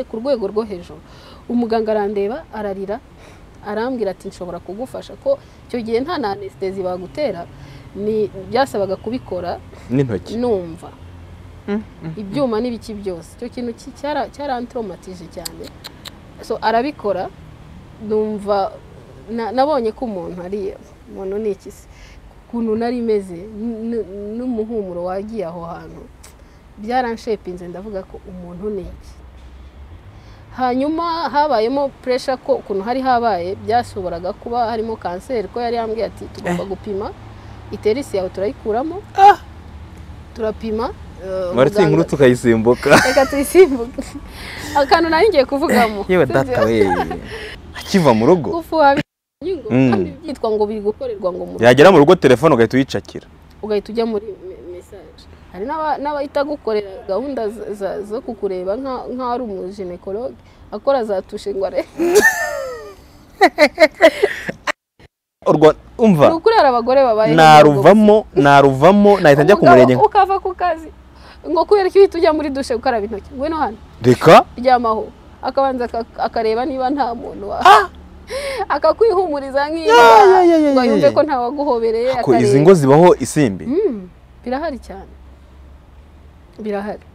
ku rwego rwo hejuru umuganga arandeba ararira arambwira ati nshobora kugufasha ko icyo gihe nta na anesitezi bagutera ni byasabaga kubikora n'intoki numva ibyuma n'ibiki byose icyo kintu ki- cyara- cyarantromatije cyane so arabikora numva na- nabonye ko umuntu ari umuntu ni iki se ukuntu nari meze n- n- n'umuhumuro wagiye aho hantu byaranshepinze ndavuga ko umuntu ni iki hanyuma habayemo puresha ko ukuntu hari habaye byashoboraga kuba harimo kanseri ko yari yambwiye ati tugomba gupima iterisi yawe turayikuramo turapima eh, mwari tuyi inkuru muganga- tukayisimbuka reka tuyisimbuke akantu nari ngiye kuvugamo yewe sinzi- data we akiva mu rugo gufuha binyungu, Mm. kandi byitwa ngo biri gukorerwa ngo mu yagera mu rugo telefone ugahita uyicakira ugahita ujya muri me- message hari n'aba- n'abahita gukorera gahunda za- za- zo kukureba nka- nk'aho ari umujenekologe akora za tushe ngo arebe Urwa- umva ni ukurera abagore babaye naruvamo naruvamo nahita njya ku Umugabo murenge ukava ku kazi ngo kubera ko uhita ujya muri dushe gukaraba intoki ngwino hano reka ryamaho akabanza aka- akareba niba nta muntu wa akakwihumuriza nk'iyo Ya, ya, ya, ya, ngo ya, yumve ya. ko ntawaguhobereye ko izi ngo zibaho isimbi Mm, birahari cyane birahari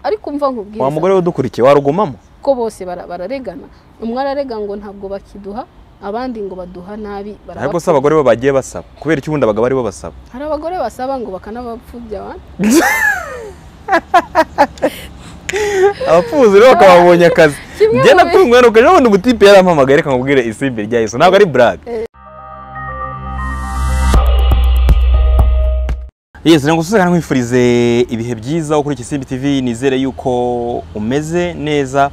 ariko umva wa nkubwiza mugore udukurikiye warugumamo ko bose bara- bararegana umwe ararega ngo ntabwo bakiduha abandi ngo baduha nabi ntabwo se barabapfubya. abagore bo bagiye basaba kubera iki ubundi abagabo aribo basaba hari abagore basaba ngo bakanabapfubya abandi abapfuzi rero bakababonye akazi Kimwe njye mu bi- natunguwe nuko ejo bundi umutipe yarampamagaye reka nkubwire isimbi rya yesu ntabwo ari burake yesu ntabwo usuzana nkwifurize ibihe byiza wo kuri iki simbi tv nizere yuko umeze neza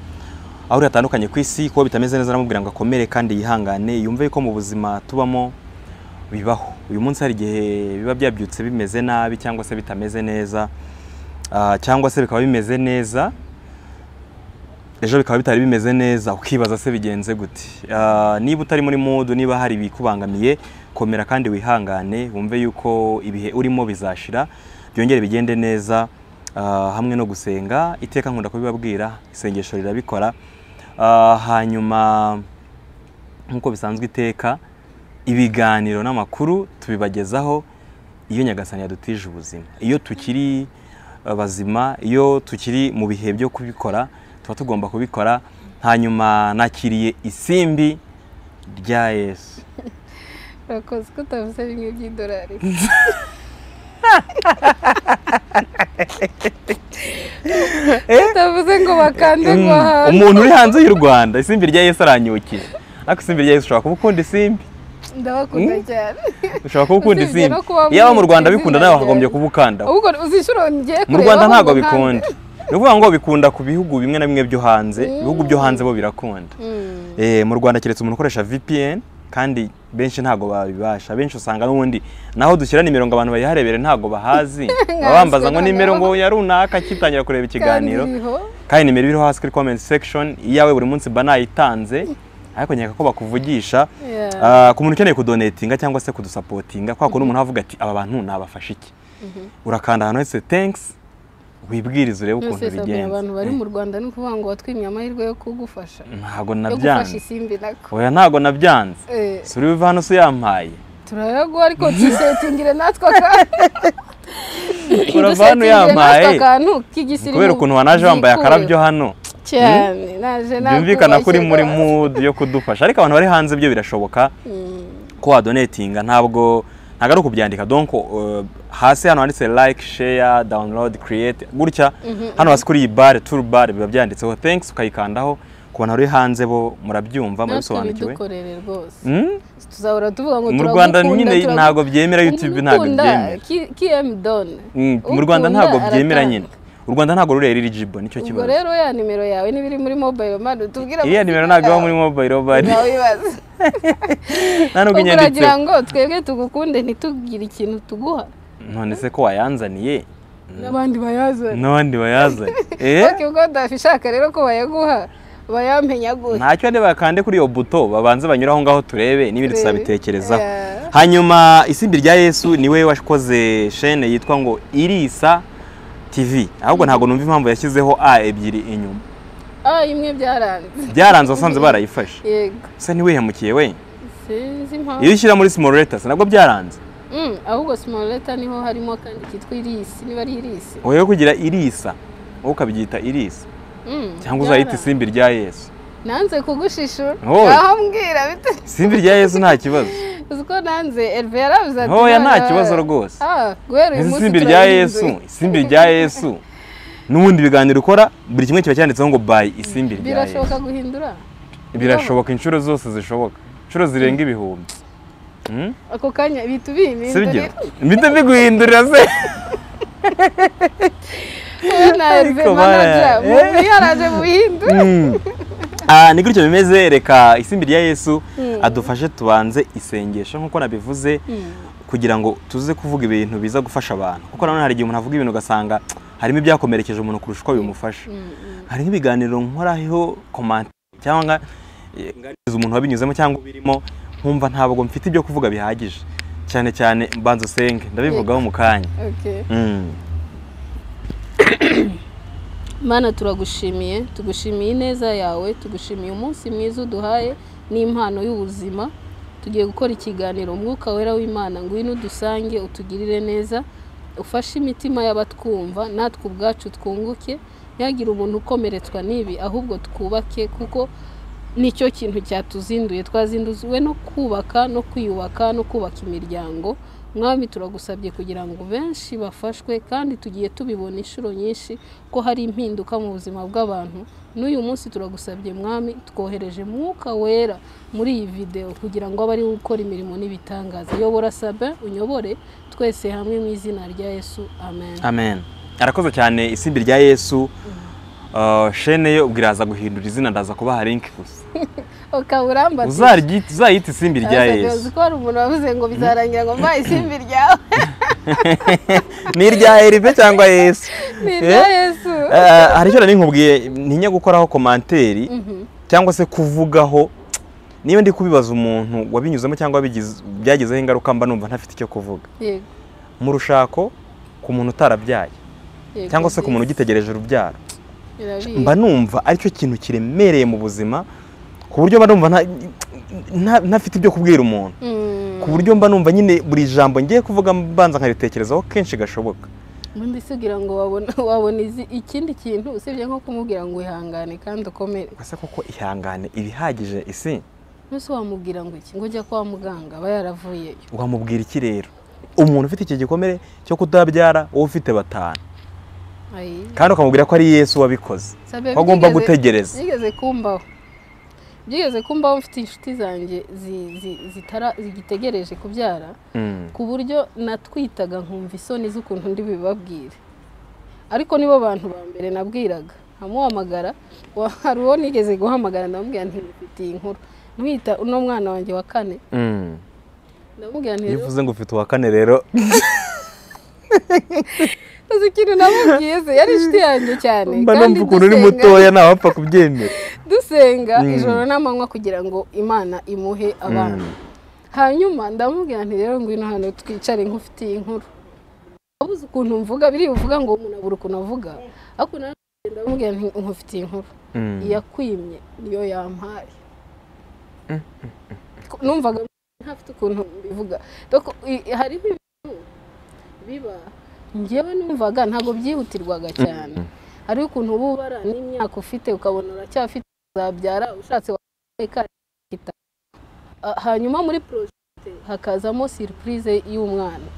aho uri hatandukanye ku isi kuba bitameze neza namubwira ngo akomere kandi yihangane yumve ko mu buzima tubamo bibaho uyu munsi hari igihe biba byabyutse bimeze nabi cyangwa se bitameze neza Ah, cyangwa se bikaba bimeze neza ejo bikaba bitari bimeze neza ukibaza se bigenze gute Ah, niba utari muri mudu niba hari ibikubangamiye komera kandi wihangane wumve yuko ibihe urimo bizashira byongere bigende neza Ah, hamwe no gusenga iteka nkunda kubibabwira isengesho rirabikora Ah, hanyuma nk'uko bisanzwe iteka ibiganiro n'amakuru tubibagezaho iyo nyagasani yadutije ubuzima iyo tukiri eh, bazima iyo tukiri mu bihe byo kubikora tuba tugomba kubikora hanyuma nakiriye isimbi rya yesu urakoze ko utavuze bimwe by'idolari utavuze ngo bakande Mm, ngo ahantu umuntu uri hanze y'u rwanda isimbi rya yesu aranyibukije ariko isimbi rya yesu ushobora kuba ukunda isimbi ndabakunda Mm. cyane ushobora kuba ukunda Usibye isimbi no kuba yaba mu mwumva rwanda izina bikunda nawe ryawe. wakagombye kuba ukandaho ahubwo uzi inshuro ngiye mu kureba rwanda ahubwo ntabwo nkande. bikunda ni ukuvuga ngo bikunda ku bihugu bimwe na bimwe byo hanze ibihugu byo hanze bo birakunda Mm. Eh, mu rwanda keretse umuntu ukoresha vpn kandi benshi ntabwo babibasha benshi usanga n'ubundi naho dushyira nimero ngo abantu bayiharebere ntabwo bahazi baba bambaza ngo nimero ngo ya runaka kitangira kureba ikiganiro Kandi iriho. kandi nimero iriho hasi kuri comment section iyawe buri munsi mba nayitanze ariko nkeka ko bakuvugisha Yeah. Ah, ku muntu ukeneye kudonetinga cyangwa se kudusapotinga kwa kundi umuntu avuga ati aba bantu nabafasha iki urakanda ahantu hose thanks wibwirize urebe ukuntu Nonsense abwira bigenze abantu bari mu rwanda ni ukuvuga ngo watwimye amahirwe yo kugufasha ntabwo yo gufasha nabyanze isimbi nako oya ntabwo nabyanze Eh, si uri buve hano se yampaye turayaguha ariko tuyisetingire natwe akantu urava Dusetingire hano natwe yampaye akantu k'igisirimu kubera ukuntu wanaje wambaye byikuyeho. akarabyo hano cyane naje byumvikana ko uri muri nakubashyira. mood yo kudufasha ariko abantu bari hanze byo birashoboka Mm, ko wadonetinga ntabwo ntabwo ari ukubyandika donc uh, hasi hano handitse like share download create gutya hano hasi kuri iyi bare tour bar biba byanditseho thanks ukayikandaho ku bantu bari hanze bo murabyumva natwe murabisobanukiwe bidukorere rwose Mm? tuzahora tuvuga ngo mu rwanda turagukunda, nyine turagu- ntabwo byemera youtube ntabwo Umukunda, byemera ki- KM Done. Mm, mu Ukunda, rwanda ntabwo byemera aratanga. nyine u rwanda ntabwo ruri eligible nicyo ubwo kibazo rero ya nimero yawe niba iri muri mobile mani utubwira iriya nimero ntabwo iba muri mobile bari wawibaza nta nubwo ubwo uragira inyanditseho ngo twebwe tugukunde ntitugire ikintu tuguha none se ko wayanzaniye n'abandi bayazana n'abandi bayazanye eh ariko ubwo udashaka rero ko bayaguha bayamenya gutya ntacyo ne bakande kuri iyo buto babanze banyura aho ngaho turebe n'ibindi Turebe. tuzabitekerezaho Yeah. hanyuma isimbi rya yesu niwe wakoze shene yitwa ngo irisa tv ahubwo ntabwo numva impamvu yashyizeho a ebyiri inyuma ah imwe byaranze byaranze wasanze barayifashe yego se ntiwihemukiye we sinzi iyo impamvu ushyira muri small letters nabwo byaranze Mm, ahubwo small letter niho harimo kandi kitwa irisi niba ari irisi wowe kugira irisa wowe ukabyita irisa Mm, cyangwa uzayita byaranga. isimbi rya yesu nanze kugushishura Oy. aho mbwira bite isimbi rya yesu nta kibazo uzi ko nanze Herve yaravuze ati ntoya nta "None- kibazo rwose Ah, guhera uyu Ese munsi isimbi rya yesu turayihinduye." isimbi rya yesu n'ubundi ibiganiro ukora buri kimwe kiba cyanditseho ngo bayi isimbi rya yesu birashoboka guhindura birashoboka inshuro zose zishoboka inshuro zirenga ibihumbi Hmm? ako kanya bihita si byo ubihindurira mbite biguhindurira se na Herve Ariko manager bara- mu eh. yaraje muhindura Mm. Ah, ni gutyo bimeze reka isimbi rya yesu Mm. adufashe tubanze isengesho nk'uko nabivuze kugira ngo tuze kuvuga ibintu biza gufasha abantu kuko nanone hari igihe umuntu avuga ibintu ugasanga harimo ibyakomerekeje umuntu kurusha uko bimufasha hari nk'ibiganiro nkoraho komante cyangwa eh, nganiriza umuntu wabinyuzemo cyangwa birimo nkumva ntabwo mfite ibyo kuvuga bihagije cyane cyane mbanza usenge ndabivugaho mu kanya Okay. Mm. Mana turagushimiye tugushimiye ineza yawe tugushimiye umunsi mwiza uduhaye n'impano y'ubuzima tugiye gukora ikiganiro umwuka wera w'imana ngwino udusange utugirire neza ufashe imitima y'abatwumva natwe ubwacu twunguke ntihagire umuntu ukomeretswa n'ibi ahubwo twubake kuko nicyo kintu cyatuzinduye twazinduziwe no kubaka no kwiyubaka no kubaka imiryango mwami turagusabye kugira ngo benshi bafashwe kandi tugiye tubibona inshuro nyinshi ko hari impinduka mu buzima bw'abantu n'uyu munsi turagusabye mwami twohereje mwuka wera muri iyi videwo kugira ngo abe ari we ukora imirimo n'ibitangaza yobora sabe unyobore twese hamwe mu izina rya yesu amen amen arakoze cyane isimbi rya yesu Uh, shene ye ubwo iraza guhindura izina ndaza kubaha linki gusa ukaba urambatisha Uzaryi- uzayita isimbi rya Arasabye, yesu uzi ko hari umuntu wavuze ngo bizarangira ngo mbaye isimbi ryawe ni irya herive cyangwa yesu ni irya yesu Eh, hari icyo nari nkubwiye ntinya gukoraho komanteri cyangwa se kuvugaho niba ndi kubibaza umuntu wabinyuzemo cyangwa wabigize- byagizeho ingaruka mba numva ntafite icyo kuvuga yego mu rushako ku muntu utarabyaye yego cyangwa se ku muntu ugitegereje urubyaro birabizi. mba numva aricyo kintu kiremereye mu buzima ku buryo mba numva nta- nta- ntafite ibyo kubwira umuntu Mm. ku buryo mba numva nyine buri jambo ngiye kuvuga mbanza nkaritekerezaho kenshi gashoboka Ubundi se ugira ngo wabona wabona izi- ikindi kintu usibye nko kumubwira ngo wihangane kandi ukomere ese koko ihangane ibihagije isi nose wamubwira ngo iki ngo ujya kwa muganga aba yaravuyeyo wamubwira iki rero umuntu ufite iki gikomere cyo kutabyara wowe ufite batanu Ayi. kandi ukamubwira ko ari yesu wabikoze Sabe, ko agomba byigeze- gutegereza byigeze kumbaho byigeze kumbaho mfite inshuti zanjye zi- zi- zitara- zigitegereje kubyara Mm. ku buryo natwitaga nkumva isoni z'ukuntu ndi bibabwire ariko nibo bantu ba mbere nabwiraga nkamuhamagara wa- hari uwo nigeze guhamagara ndamubwira nti mfitiye inkuru mwita uno mwana wanjye wa kane Mm. ndamubwira nti iyo rero uvuze ngo ufite uwa kane rero uzi ikintu namubwiye se yari inshuti yanjye cyane mba kandi numva ukuntu uri dusenga- mutoya ntawapfa kubyemera dusenga Mm. ijoro n'amanywa kugira ngo imana imuhe abana Mm. hanyuma ndamubwira nti rero ngwino hano twicare nk'ufitiye inkuru wabuze ukuntu mvuga biri buvuga ngo umuntu abura ukuntu avuga ariko nanone ndamubwira nti nkufitiye inkuru Mm. iyakwimye niyo yampaye Ko- numvaga ntafite ukuntu mbivuga Doko, i- hariho ibintu biba njyewe numvaga ntabwo byihutirwaga cyane hariho ukuntu uba ubara n'imyaka ufite ukabona uracyafite uzabyara ushatse wakweka hanyuma muri porojegite hakazamo siripurize y'umwana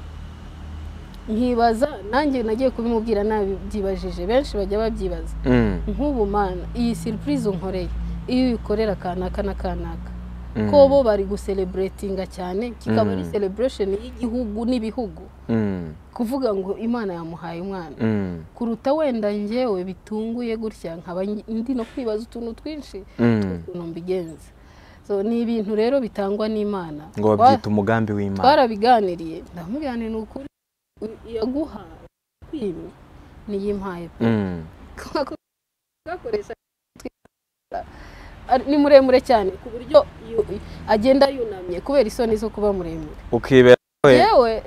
nkibaza nanjye nagiye kubimubwira nabyibajije benshi bajya babyibaza Mm. nk'ubu mana iyi siripurize unkoreye iyo uyikorera kanaka na kanaka Mm. ko bo bari gusereburetinga cyane kikaba ari Mm. sereburesheni y'igihugu n'ibihugu Mm. kuvuga ngo imana yamuhaye umwana Mm. kuruta wenda njyewe bitunguye gutya nkaba ndi no kwibaza utuntu twinshi Mm. ukuntu mbigenza so ni ibintu rero bitangwa n'imana ngo Twa- babyita umugambi w'imana twarabiganiriye ndamuganira ni ukuri yaguha kwimye niyimpaye pe Mm. gakoresha ni muremure cyane ku buryo yu- agenda yunamye kubera isoni zo kuba muremure ukibera we yewe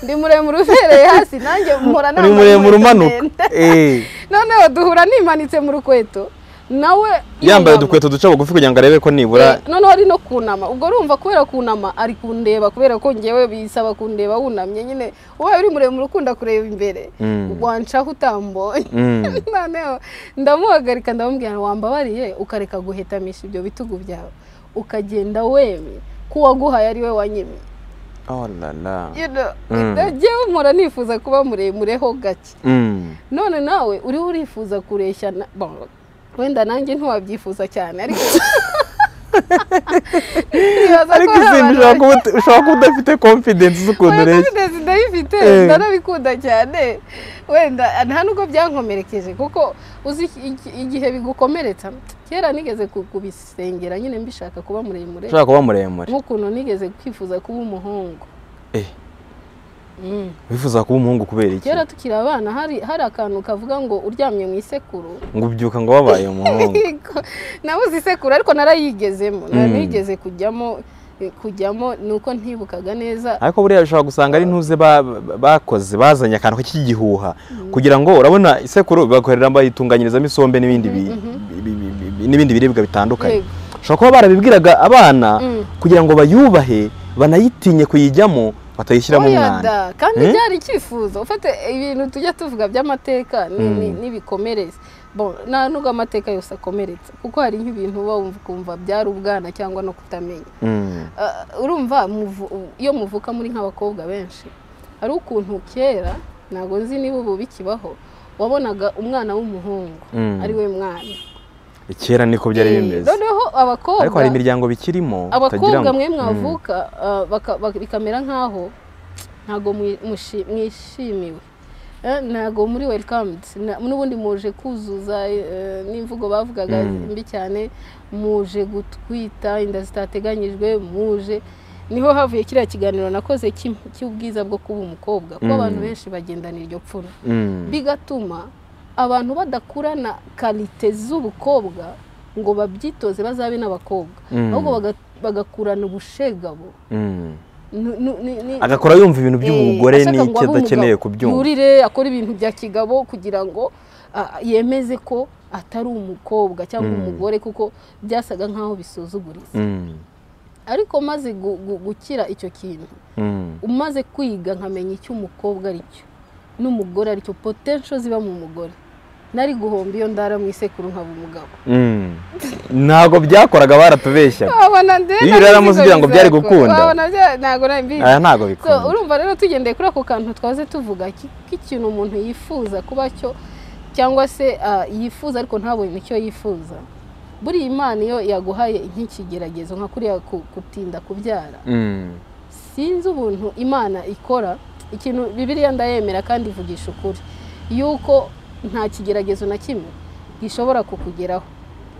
ndi muremure ubereye hasi nanjye mpora uri nambaye muremure inkweto umanuka ndende. Eh. noneho duhura nimanitse mu rukweto nawe yambaye yunama. udukweto duca bugufi kugira ngo arebe ko nibura Eh, noneho ari no kunama ubwo urumva kubera kunama ari kundeba kubera ko ngewe bisaba kundeba wunamye nyine ubaye uri muremure ukunda kureba imbere Mm. wancaho utambonye Mm. noneho ndamuhagarika ndamubwira wambabariye ukareka guhetamisha ibyo bitugu byawe ukagenda wemye ko uwaguhaye ari we wanyemye Oh la la. You know, Mm. ngewe mpora nifuza kuba muremureho gake Mm. none nawe uriho urifuza kureshya na- bon, wenda nanjye ntiwabyifuza cyane ariko Nibaza ko ariko hari abantu izi ushobora kuba ut- ushobora kuba udafite confidence z'ukuntu Oya, ureshya confidence ndayifite Eh. ndanabikunda cyane wenda nta nubwo byankomerekeje kuko uzi iki- iki- igihe bigukomeretsa kera nigeze ku- kubisengera nyine mbishaka kuba muremure ushobora kuba muremure nk'ukuntu nigeze kwifuza kuba umuhungu Eh, Mm. wifuza kuba umuhungu kubera iki kera tukiri abana hari hari akantu kavuga ngo uryamye mu isekuru ngo ubyuka ngo wabaye umuhungu nabuze isekuru ariko narayigezemo Mm. narayigeze kujyamo kujyamo ni uko ntibukaga neza ariko buriya ushobora gusanga ari ntuze ba- ba- bakoze bazanye akantu k'igihuha kugira ngo urabona isekuru bakorera bayitunganyirizamo isombe n'ibindi bi- bi- bi- bi- bi- n'ibindi biribwa bitandukanye Yego. ushobora kuba barabibwiraga abana Mm. kugira ngo bayubahe banayitinye kuyijyamo batayishyiramo Oya umwanda da, kandi Eh? byari icyifuzo ufate ibintu tujya tuvuga by'amateka ni- Mm. ni- n'ibikomereza Bon, nta nubwo amateka yose akomeretsa kuko hari nk'ibintu uba wumva ukumva byari ubwana cyangwa no kutamenya Mm. Ah, urumva muvu- iyo muvuka muri nk'abakobwa benshi hari ukuntu kera ntabwo nzi niba ubu bikibaho wabonaga umwana w'umuhungu Mm. ari we mwana kera niko byari Eh, bimeze noneho abakobwa ariko hari imiryango bikirimo utagira abakobwa ngo- mwe Mm. mwavuka ah, baka- bak- bikamera nk'aho ntabwo mwi- mushi- mwishimiwe Eh, ntabwo muri welikamudu n'ubundi muje kuzuza eh, n'imvugo bavugaga Mm. mbi cyane muje gutwita inda zitateganyijwe muje niho havuye kiriya kiganiro nakoze cy'im- cy'ubwiza bwo kuba umukobwa kuko Mm. abantu benshi bagendana iryo pfunwe Mm. bigatuma abantu badakurana karite z'ubukobwa ngo babyitoze bazabe n'abakobwa Mm. ahubwo baga- bagakurana ubushegabo Mm. Nu- nu- ni- ni- agakora yumva ibintu Eh, by'umugore ashaka ngo n'icyo abe adakeneye umugabo. kubyumva yurire akora ibintu bya kigabo kugira ngo ah, yemeze ko atari umukobwa cyangwa Mm. umugore kuko byasaga nk'aho bisuzuguriza Mm. ariko maze gu- gu- gukira icyo kintu Mm. umaze kwiga nkamenya icyo umukobwa ari cyo n'umugore ari cyo potential ziba mu mugore nari guhomba iyo ndara mu isekuru nkaba umugabo Mm. ntabwo byakoraga baratubeshyaga wabona ndetse Iyo uraramo ugira ngo byari gukunda. ntabwo nari mbizi aya ntabwo So, bikunda urumva rero tugendeye kuri ako kantu twaze tuvuga ki- k'ikintu umuntu yifuza kuba cyo cyangwa se ah, yifuza ariko ntabone icyo yifuza buriya imana iyo yaguhaye nk'ikigeragezo nka kuriya ku- gutinda kubyara Mm. sinzi ubuntu imana ikora ikintu bibiliya ndayemera kandi ivugisha ukuri yuko nta kigeragezo na kimwe gishobora kukugeraho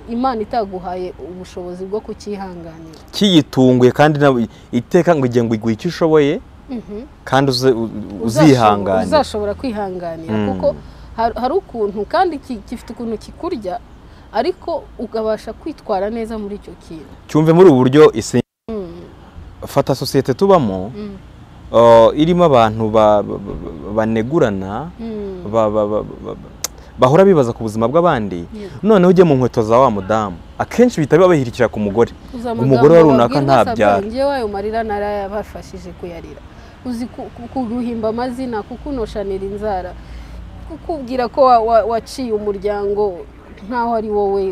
imana itaguhaye ubushobozi bwo kucyihanganira kiyitunguye kandi nawe iteka ngo igihe ngo iguhe icyo ushoboye Mhm. kandi uze- u- Uzashobora- uzihanganira uzashobora kwihanganira Mm. kuko har- hari ukuntu kandi ki- gifite ukuntu kikurya ariko ukabasha kwitwara neza muri icyo kintu cyumve muri ubu buryo ise- Mm, fata sosiyete tubamo mm, uh, irimo abantu ba- ba- ba- banegurana mm. ba- ba- ba- ba- bahora bibaza ku buzima bw'abandi Yego. noneho ujye mu nkweto za wa mudamu akenshi bihita biba bihirikira ku mugore Uzi ngo amagambo umugore wa runaka babwirwa ntabyara Sabine, njyewe ayo marira narayabafashije kuyarira uzi ku- ku- kuguhimba amazina kukunoshanira inzara kukubwira ko wa- wa- waciye umuryango nkaho ari wowe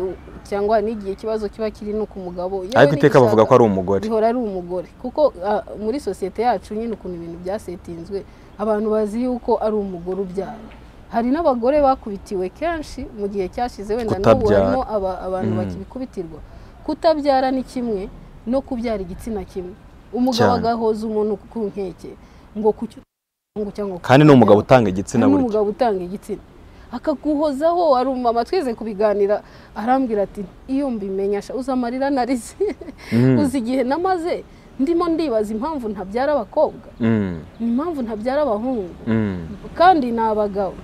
cyangwa n'igihe ikibazo kiba kiri no ku mugabo Yewe ariko iteka bavuga nigishaka- ko ari umugore bihora ari umugore kuko ah, muri sosiyete yacu nyine ukuntu ibintu byasetinzwe abantu bazi yuko ari umugore ubyara hari n'abagore bakubitiwe kenshi mu gihe cyashize wenda n'ubu Kutabyara. harimo aba- abantu Mm. bakibikubitirwa kutabyara ni kimwe no kubyara igitsina kimwe umugabo Cyane. agahoza umuntu ku nkeke ngo kuki cyangwa kandi ni umugabo utanga igitsina hari buryo n'umugabo utanga igitsina akaguhozaho ari umumama twese kubiganira arambwira ati iyo mbimenyesha uzi amarira narize Mm. uzi igihe namaze ndimo ndibaza impamvu ntabyara abakobwa Mm, impamvu ntabyara abahungu mm, kandi ni abagabo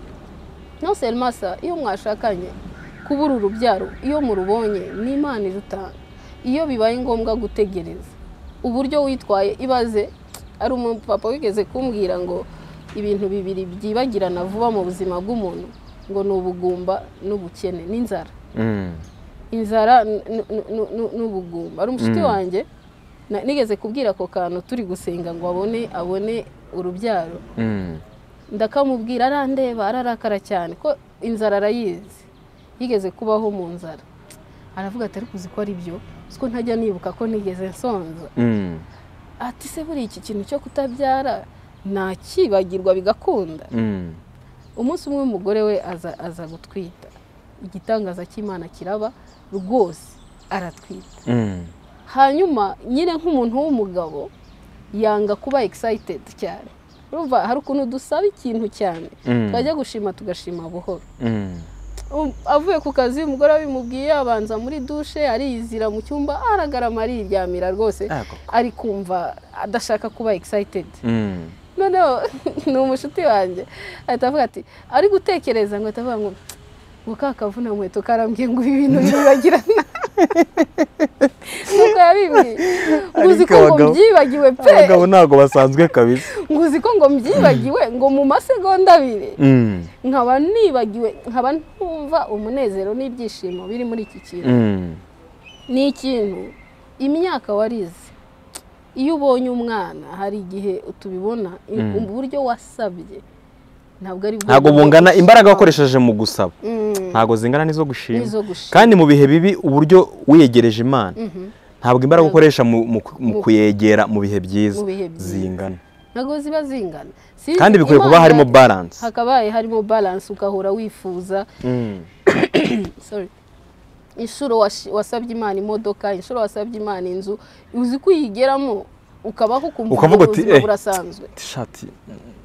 no serimasa iyo mwashakanye kubura urubyaro iyo murubonye ni imana irutanga iyo bibaye ngombwa gutegereza uburyo witwaye ibaze ari umupapa wigeze kumbwira ngo ibintu bibiri byibagirana vuba mu buzima bw'umuntu ngo ni ubugumba n'ubukene n'inzara mm. inzara n- n- n- n- n'ubugumba ari umushuti Mm. wanjye na- nigeze kubwira ako kantu turi gusenga ngo abone abone urubyaro Mm. ndakamubwira arandeba ararakara cyane ko inzara arayizi yigeze kubaho mu nzara aravuga atari kuzi ko ari byo ko ntajya nibuka ko nigeze nsonza Mm. ati se buriya iki kintu cyo kutabyara ntakibagirwa bigakunda Mm. umunsi umwe umugore we aza aza gutwita igitangaza cy'imana kiraba rwose aratwita Mm. hanyuma nyine nk'umuntu w'umugabo yanga kuba egisayitedi cyane urumva hari ukuntu dusaba ikintu cyane Mm. twajya gushima tugashima buhoro Mm. Um, avuye ku kazi umugore abimubwiye abanza muri dushe ariyizira mu cyumba aragarama ariryamira rwose Yego. ari kumva adashaka kuba egisayitedi Mm. noneho ni umushuti wanjye ahita avuga ati ari gutekereza ngo ahita avuga ngo ngo ka kavuna nkweto karambwiye ngo ibi bintu biribagirana nkuko yabimbwiye ngo uzi Ariko ko ngo abagabo- mbyibagiwe pe abagabo ntabwo basanzwe kabisa ngo uzi ko ngo mbyibagiwe ngo mu masegonda abiri Mm. nkaba nibagiwe nkaba ntumva umunezero n'ibyishimo biri muri iki kintu Mm. ni ikintu imyaka warize iyo ubonye umwana hari igihe tubibona Mm. uburyo wasabye ntabwo ari bwo ntabwo buryo bungana bwo imbaraga gushima. wakoresheje mu gusaba Mm, ntabwo zingana n'izo gushima n'izo gushima kandi mu bihe bibi uburyo wiyegereje imana Mhm. ntabwo imbaraga Yego. ukoresha mu- mu mu Mu- kuyegera mu bihe byiza mu bihe byiza. zingana ntabwo ziba zingana Sinzi, kandi bikwiye kuba Imana- harimo balance hakabaye harimo balance ugahora wifuza Mm. sorry inshuro washi- wasabye imana imodoka inshuro wasabye imana inzu uzi kuyigeramo ukabaho ukumva Ukavuga ubwo uti, buzima "Eh." burasanzwe tishati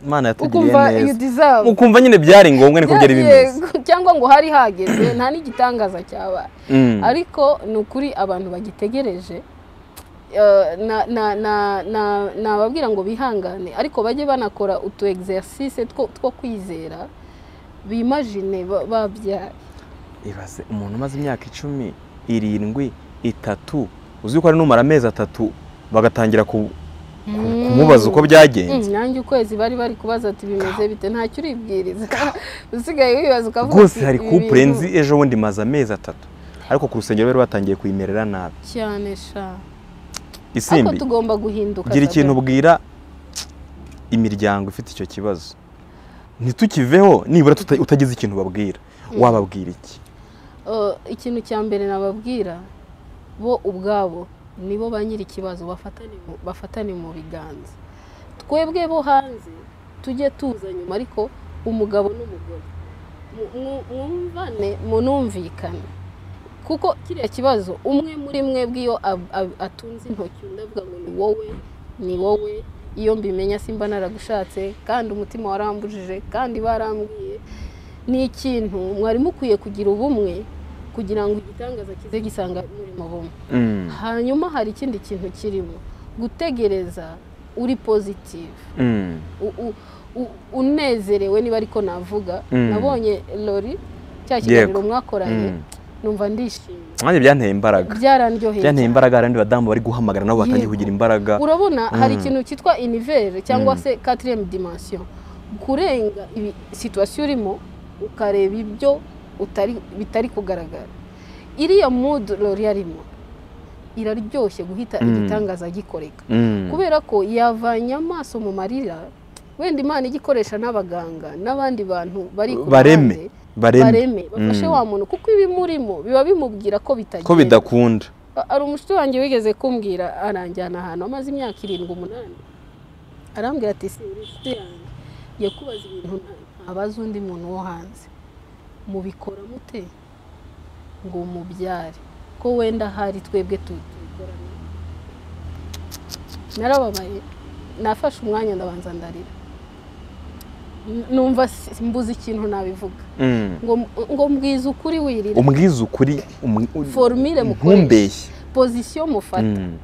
imana yatugiriye ukumva you neza deserve ukumva nyine byari ngombwa niko byari bimeze Yego, cyangwa ngo hari hageze nta n'igitangaza cyaba Mm. ariko ni ukuri abantu bagitegereje eh, na- na- na- na- nababwira ngo bihangane ariko bajye banakora utu exercice two two kwizera bimajine ba- babyaye ibaze umuntu umaze imyaka icumi irindwi itatu uzi ko ari numara amezi atatu bagatangira ku- ku- kumubaza uko Mm, byagenze nanjye ukwezi bari bari kubaza ati bimeze bite ntacyo uribwiriza usigaye wibaza ukavuga rwose ati, hari "Ibi couple bintu nzi ejo bundi maze amezi atatu ariko ku rusengero bari batangiye kuyimerera nabi cyane sha ariko isimbi tugomba guhinduka gira Sabe. ikintu ubwira imiryango ifite icyo kibazo ntitukiveho nibura tuta- utagize ikintu babwira wababwira iki Eh, ikintu cya mbere nababwira bo ubwabo nibo ba nyiri ikibazo bafatane mu- bafatane mu biganza twebwe bo hanze tujye tuza nyuma ariko umugabo n'umugore Mu- mu- mwumvane munumvikane kuko kiriya kibazo umwe muri mwebwe iyo ab- ab- atunze intoki undi avuga ngo ni wowe ni wowe iyo mbimenya simba naragushatse kandi umutima warambujije kandi barambwiye ni ikintu mwari mukwiye kugira ubumwe kugira ngo igitangaza kize gisanga muri mu bumwe Mm, hanyuma hari ikindi kintu kirimo gutegereza uri pozitive mm, u- u- u- unezerewe niba ariko navuga Mm. nabonye lori cya kiganiro mwakoranye mm. numva ndishimye nanjye byanteye imbaraga byarandyoheye byanteye cyane. imbaraga hari abandi badamu bari guhamagara nabo batangiye Yego. kugira imbaraga urabona hari Mm. ikintu cyitwa univere cyangwa Mm. se katiriyemu dimansiyo kurenga ibi situwasiyo urimo ukareba ibyo utari bitari kugaragara iriya mudu lori yarimo iraryoshye guhita Mm. igitangaza gikoreka Mm, kubera ko yavanye amaso mu marira wenda imana igikoresha n'abaganga n'abandi bantu bari ku Bareme. ruhande, bareme bareme bafashe wa muntu kuko ibimurimo biba bimubwira ko bitagenda ko bidakunda hari umushuti wanjye wigeze kumbwira aranjyana ahantu amaze imyaka irindwi umunani arambwira ati si uri inshuti yanjye ngiye kubaza ibintu nta- ntabaza undi muntu wo hanze mubikora mute ngo mubyare ko wenda hari twebwe tu- tubikorana narababaye nafashe umwanya ndabanza ndarira N- numva si- mbuze ikintu nabivuga Mm. ngo ngo mbwize ukuri wirira umbwize ukuri um- u- Formule mukoresha. ntumbeshye pozisiyo mufata Mm,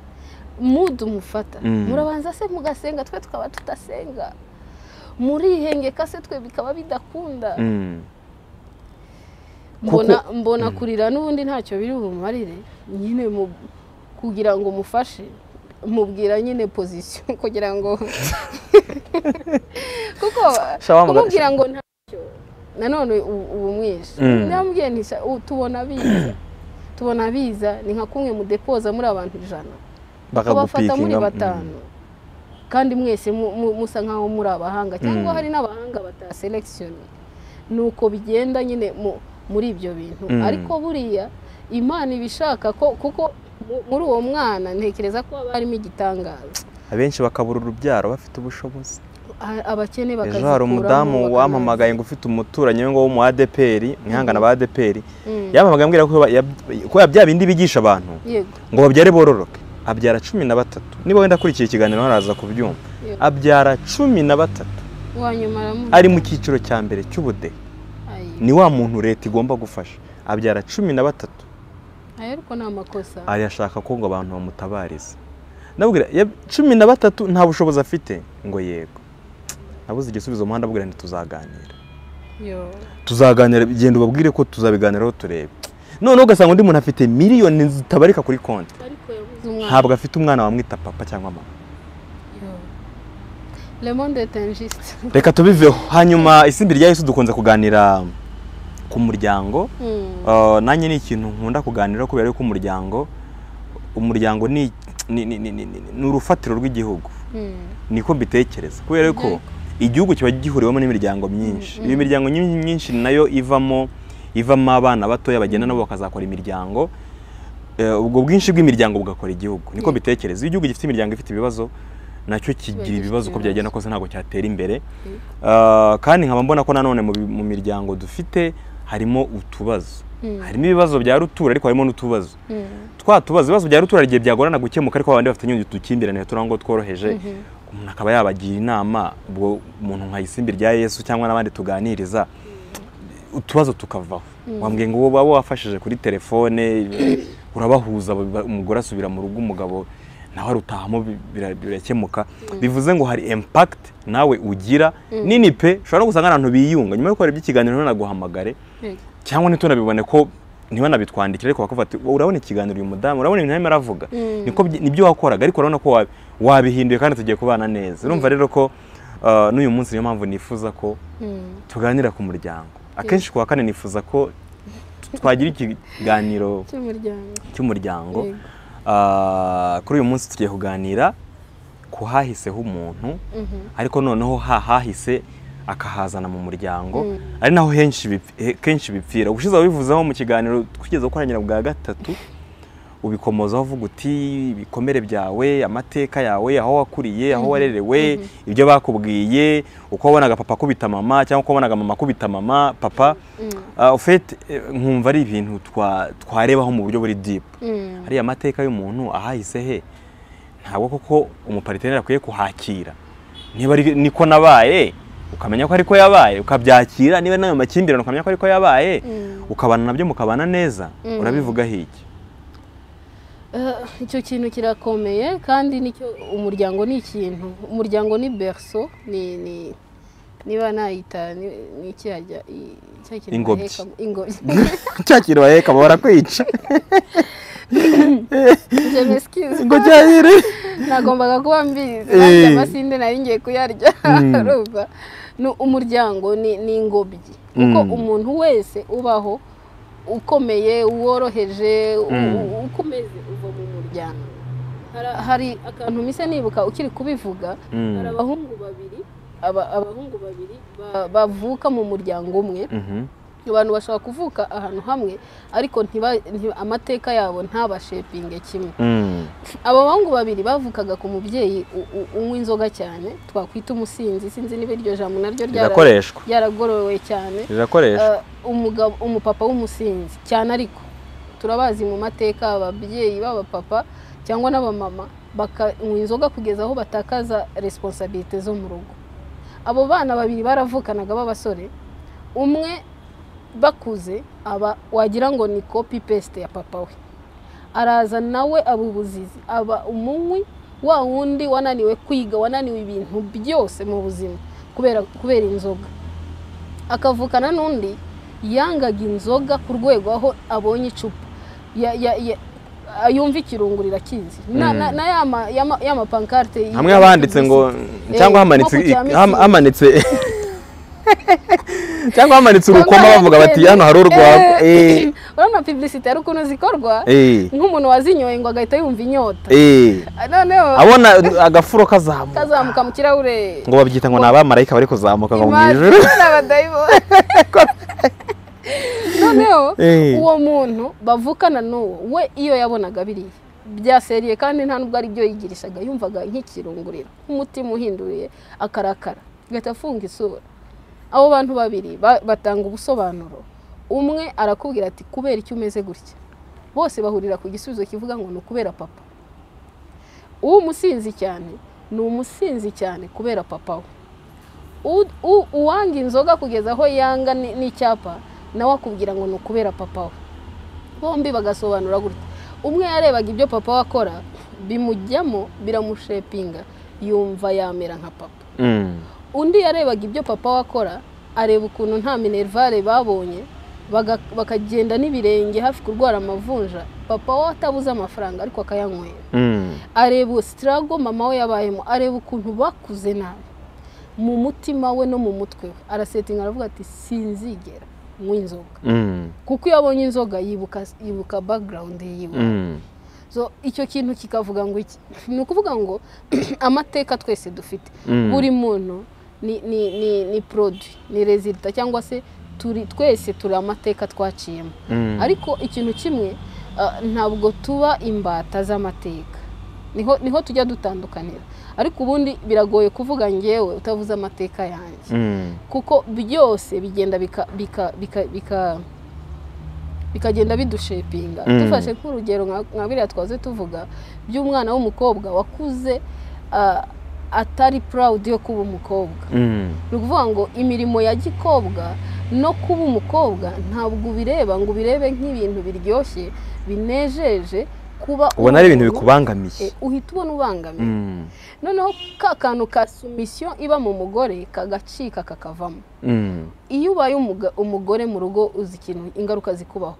mudu mufata Mm. murabanza se mugasenga twe tukaba tudasenga murihengeka se twe bikaba bidakunda mm. mbona mbona kurira n'ubundi ntacyo biri bumarire nyine mu- kugira ngo mufashe mubwira nyine pozisiyo kugira ngo kuko Shawa muga- kumubwira ngo ntacyo nanone ubu mwishe Mm. namubwiye nti "Sha- u- tubona biza tubona biza ni nka kumwe mudepoza muri abantu ijana bakabafata muri bakagupikinga batanu kandi mwese mu- mu- musa nkaho muri abahanga cyangwa Mm. hari n'abahanga bataselekishoni ni uko bigenda nyine mu- muri ibyo bintu Mm. ariko buriya imana ibishaka ko kuko mu- muri uwo mwana ntekereza ko haba harimo igitangaza abenshi bakabura urubyaro bafite ubushobozi A- abakene ejo hari bakazikuramo umudamu bakanaza. wampamagaye ngo ufite umuturanyi we ngo wo mu adeperi mwihangana ba adeperi Mm. yampamagaye ambwira ko ba- yab- ko bya bindi bigisha abantu yego ngo babyare bororoke abyara cumi na batatu niba wenda akurikiye ikiganiro hano araza kubyumva yego. abyara cumi na batatu uwa nyuma aramuha ari mu cyiciro cya mbere cy'ubudehe ayi ni wa muntu leta igomba gufasha abyara cumi na batatu ayi ariko ni amakosa arashaka ko ngo abantu bamutabariza ndabwira yab- cumi na batatu nta bushobozi afite ngo yego nabuze igisubizo umuhanda abwira nti tuzaganira yo tuzaganira genda ubabwire ko tuzabiganiraho turebe noneho ugasanga undi muntu afite miliyoni zitabarika kuri konti ariko yabuze umwana ntabwo afite umwana wamwita papa cyangwa mama yo le monde est injuste reka tubiveho hanyuma isimbi rya yesu dukunze kuganira ku muryango Mm. Uh, nanjye ni ikintu nkunda kuganira kubera yuko umuryango umuryango ni ni- ni- ni- ni- ni urufatiro rw'igihugu Mm. niko mbitekereza kubera yuko igihugu kiba gihuriwemo n'imiryango myinshi Mm, mm. iyo miryango nyi- myinshi nayo ivamo ivamo abana batoya bagenda nabo bakazakora imiryango Eh, ubwo bwinshi bw'imiryango bugakora igihugu niko Yeah. mbitekereza iyo igihugu gifite imiryango ifite ibibazo nacyo kigira gifite ibibazo uko byagenda ibibazo. kose ntabwo cyatera imbere Mm. Uh, kandi nkaba mbona ko nanone mu bi- mu miryango dufite harimo utubazo Mm. harimo ibibazo bya rutura ariko harimo n'utubazo Mm. twa tubazo ibibazo bya rutura igihe byagorana gukemuka ariko abandi bafite inyungu dukimbirane turi aho ngo tworoheje Mhm. umuntu akaba yabagira inama ubwo umuntu nka isimbi rya yesu cyangwa n'abandi tuganiriza utubazo tukavaho wambwiye ngo wowe waba wafashije kuri telefone urabahuza ba- umugore asubira mu rugo umugabo nawe arutahamo bi- bira- birakemuka bivuze ngo hari impact nawe ugira nini pe ushobora no gusanga abantu biyunga nyuma yo gukora iby'ikiganiro ntunaguhamagare Yego. cyangwa ntitunabibone ko ntibanabitwandikire ariko bakavuga ati urabona ikiganiro uyu mudamu urabona ibintu arimo aravuga Mm. niko byi- nibyo wakoraga ariko urabona ko wabi- wabihinduye kandi tugiye kubana neza urumva rero ko uh, n'uyu munsi niyo mpamvu nifuza ko Mm. tuganira ku muryango akenshi ku wa kane nifuza ko t- twagira ikiganiro cy'umuryango cy'umuryango Yego. Uh, kuri uyu munsi tugiye kuganira ku hahiseho umuntu Mhm. ariko noneho hahahise akahazana mu muryango Mm. ari naho henshi bip- he- kenshi bipfira ubushize wabivuzeho mu kiganiro twigeze gukoranira bwa gatatu ubikomozaho uvuga uti ibikomere byawe amateka yawe aho wakuriye aho warerewe ibyo bakubwiye uko wabonaga papa akubita mama cyangwa uko wabonaga mama akubita mama papa Mm. uh, ufite nkumva ari ibintu twa- twarebaho mu buryo buri dipu Mm. hariya amateka y'umuntu ahahise he ntabwo koko umupariteri akwiye kuhakira niba ari niko nabaye ukamenya ko ariko yabaye ukabyakira niba nayo makimbirane ukamenya ko ariko yabaye Mm. ukabana nabyo mukabana neza Mm. urabivuga hiki Eh, icyo kintu kirakomeye kandi nicyo umuryango ni ikintu umuryango ni berso ni ni niba nayita ni- ni iki hajya i- cya kintu Ingobyi. bahekamo- ingobyi cyakira baheka barakwica Je m'excuse. ngo cyahire nagombaga kuba mbizi Eh. nanjye amasinde nari ngiye kuyarya Mm. urumva ni umuryango ni ni ingobyi kuko Mm. umuntu wese ubaho ukomeye uworoheje u- Mm. u- uko umeze uva mu muryango Hari- hari akantu mise nibuka ukiri kubivuga Mm. hari abahungu babiri aba- abahungu babiri ba- bavuka mu muryango umwe abantu bashobora kuvuka ahantu hamwe ariko ntiba- nti- amateka yabo ntabashepinge kimwe aba bahungu babiri bavukaga ku mubyeyi u- u- unywa inzoga cyane twakwita umusinzi sinzi niba iryo jambo naryo ryara- rirakoreshwa ryaragorowe cyane rirakoreshwa Eh, umugabo umupapa w'umusinzi cyane ariko turabazi mu mateka ababyeyi b'abapapa cyangwa n'abamama bakanywa inzoga kugeza aho batakaza resiponsabirite zo mu rugo abo bana babiri baravukanaga b'abasore umwe bakuze aba wagira ngo ni kopi pesite ya papa we araza nawe aba ubuzizi aba umunywi wa wundi wananiwe kwiga wananiwe ibintu byose mu buzima kubera kubera inzoga akavukana n'undi yangaga inzoga ku rwego aho abonye icupa Ya- ya- ya- yumva ikirungurira kizi na, na, na ya ma- ya ma- ya mapankarite hamwe habanditse ngo cyangwa Eh, hamanitse nko ku cya ham- Misiri. hamanitse cyangwa hamanitse urukoma bavuga bati hano hari urwagwa Eh, Eh, urabona piburisite hari ukuntu zikorwa Eh. nk'umuntu wazinyoye ngo agahita yumva inyota Eh. noneho abona agafuro kazamuka kazamuka mu kirahure ngo babyita ngo ni abamarayika bari kuzamuka ngo mu ijuru imana abadayimoni noneho Eh. uwo muntu bavukana n'uwo we iyo yabonaga biriya byaseriye kandi nta n'ubwo ari byo yigirishaga yumvaga nk'ikirunguriro nk'umutima uhinduriye akarakara agahita afunga isura abo bantu babiri ba- batanga ubusobanuro umwe arakubwira ati kubera icyo umeze gutya bose bahurira ku gisubizo kivuga ngo ni ukubera papa umusinzi cyane ni umusinzi cyane kubera papa we U- u- uwanga inzoga kugeza aho yanga ni- n'icyapa nawe akubwira ngo ni ukubera papa we bombi bagasobanura gutya umwe yarebaga ibyo papa we akora bimujyamo biramushepinga yumva yamera nka papa Mm. undi yarebaga ibyo papa we akora areba ukuntu nta minerivare babonye baga- bakagenda n'ibirenge hafi kurwara amavunja papa we atabuze amafaranga ariko akayanywera Mm. areba sitirago mama we yabayemo areba ukuntu bakuze nabi mu mutima we no mu mutwe we arasetinga aravuga ati sinzigera nywa inzoga Mm. kuko iyo abonye inzoga yibuka yibuka background yiwe Mm. so icyo kintu kikavuga ngo iki ni ukuvuga ngo amateka twese dufite Mm. buri muntu ni ni ni ni produit ni resita cyangwa se turi twese turi amateka twaciyemo Mm. ariko ikintu kimwe ah, ntabwo tuba imbata z'amateka niho niho tujya dutandukanira ariko ubundi biragoye kuvuga ngewe utavuze amateka yanjye Mm. kuko byose bigenda bika bika bika bika bikagenda bidushepinga Mm. dufashe nk'urugero nka nka biriya twaze tuvuga by'umwana w'umukobwa wakuze ah, atari proud yo kuba umukobwa Mm. ni ukuvuga ngo imirimo ya gikobwa no kuba umukobwa ntabwo ubireba ngo ubirebe nk'ibintu biryoshye binejeje kuba ubona ari ibintu umuntu, bikubangamiye eh, uhita ubona ubangamiye Mm. noneho ka kantu ka sumisiyo iba mu mugore kagacika kakavamo Mm. iyo ubaye umuga- umugore mu rugo uzi ikintu ingaruka zikubaho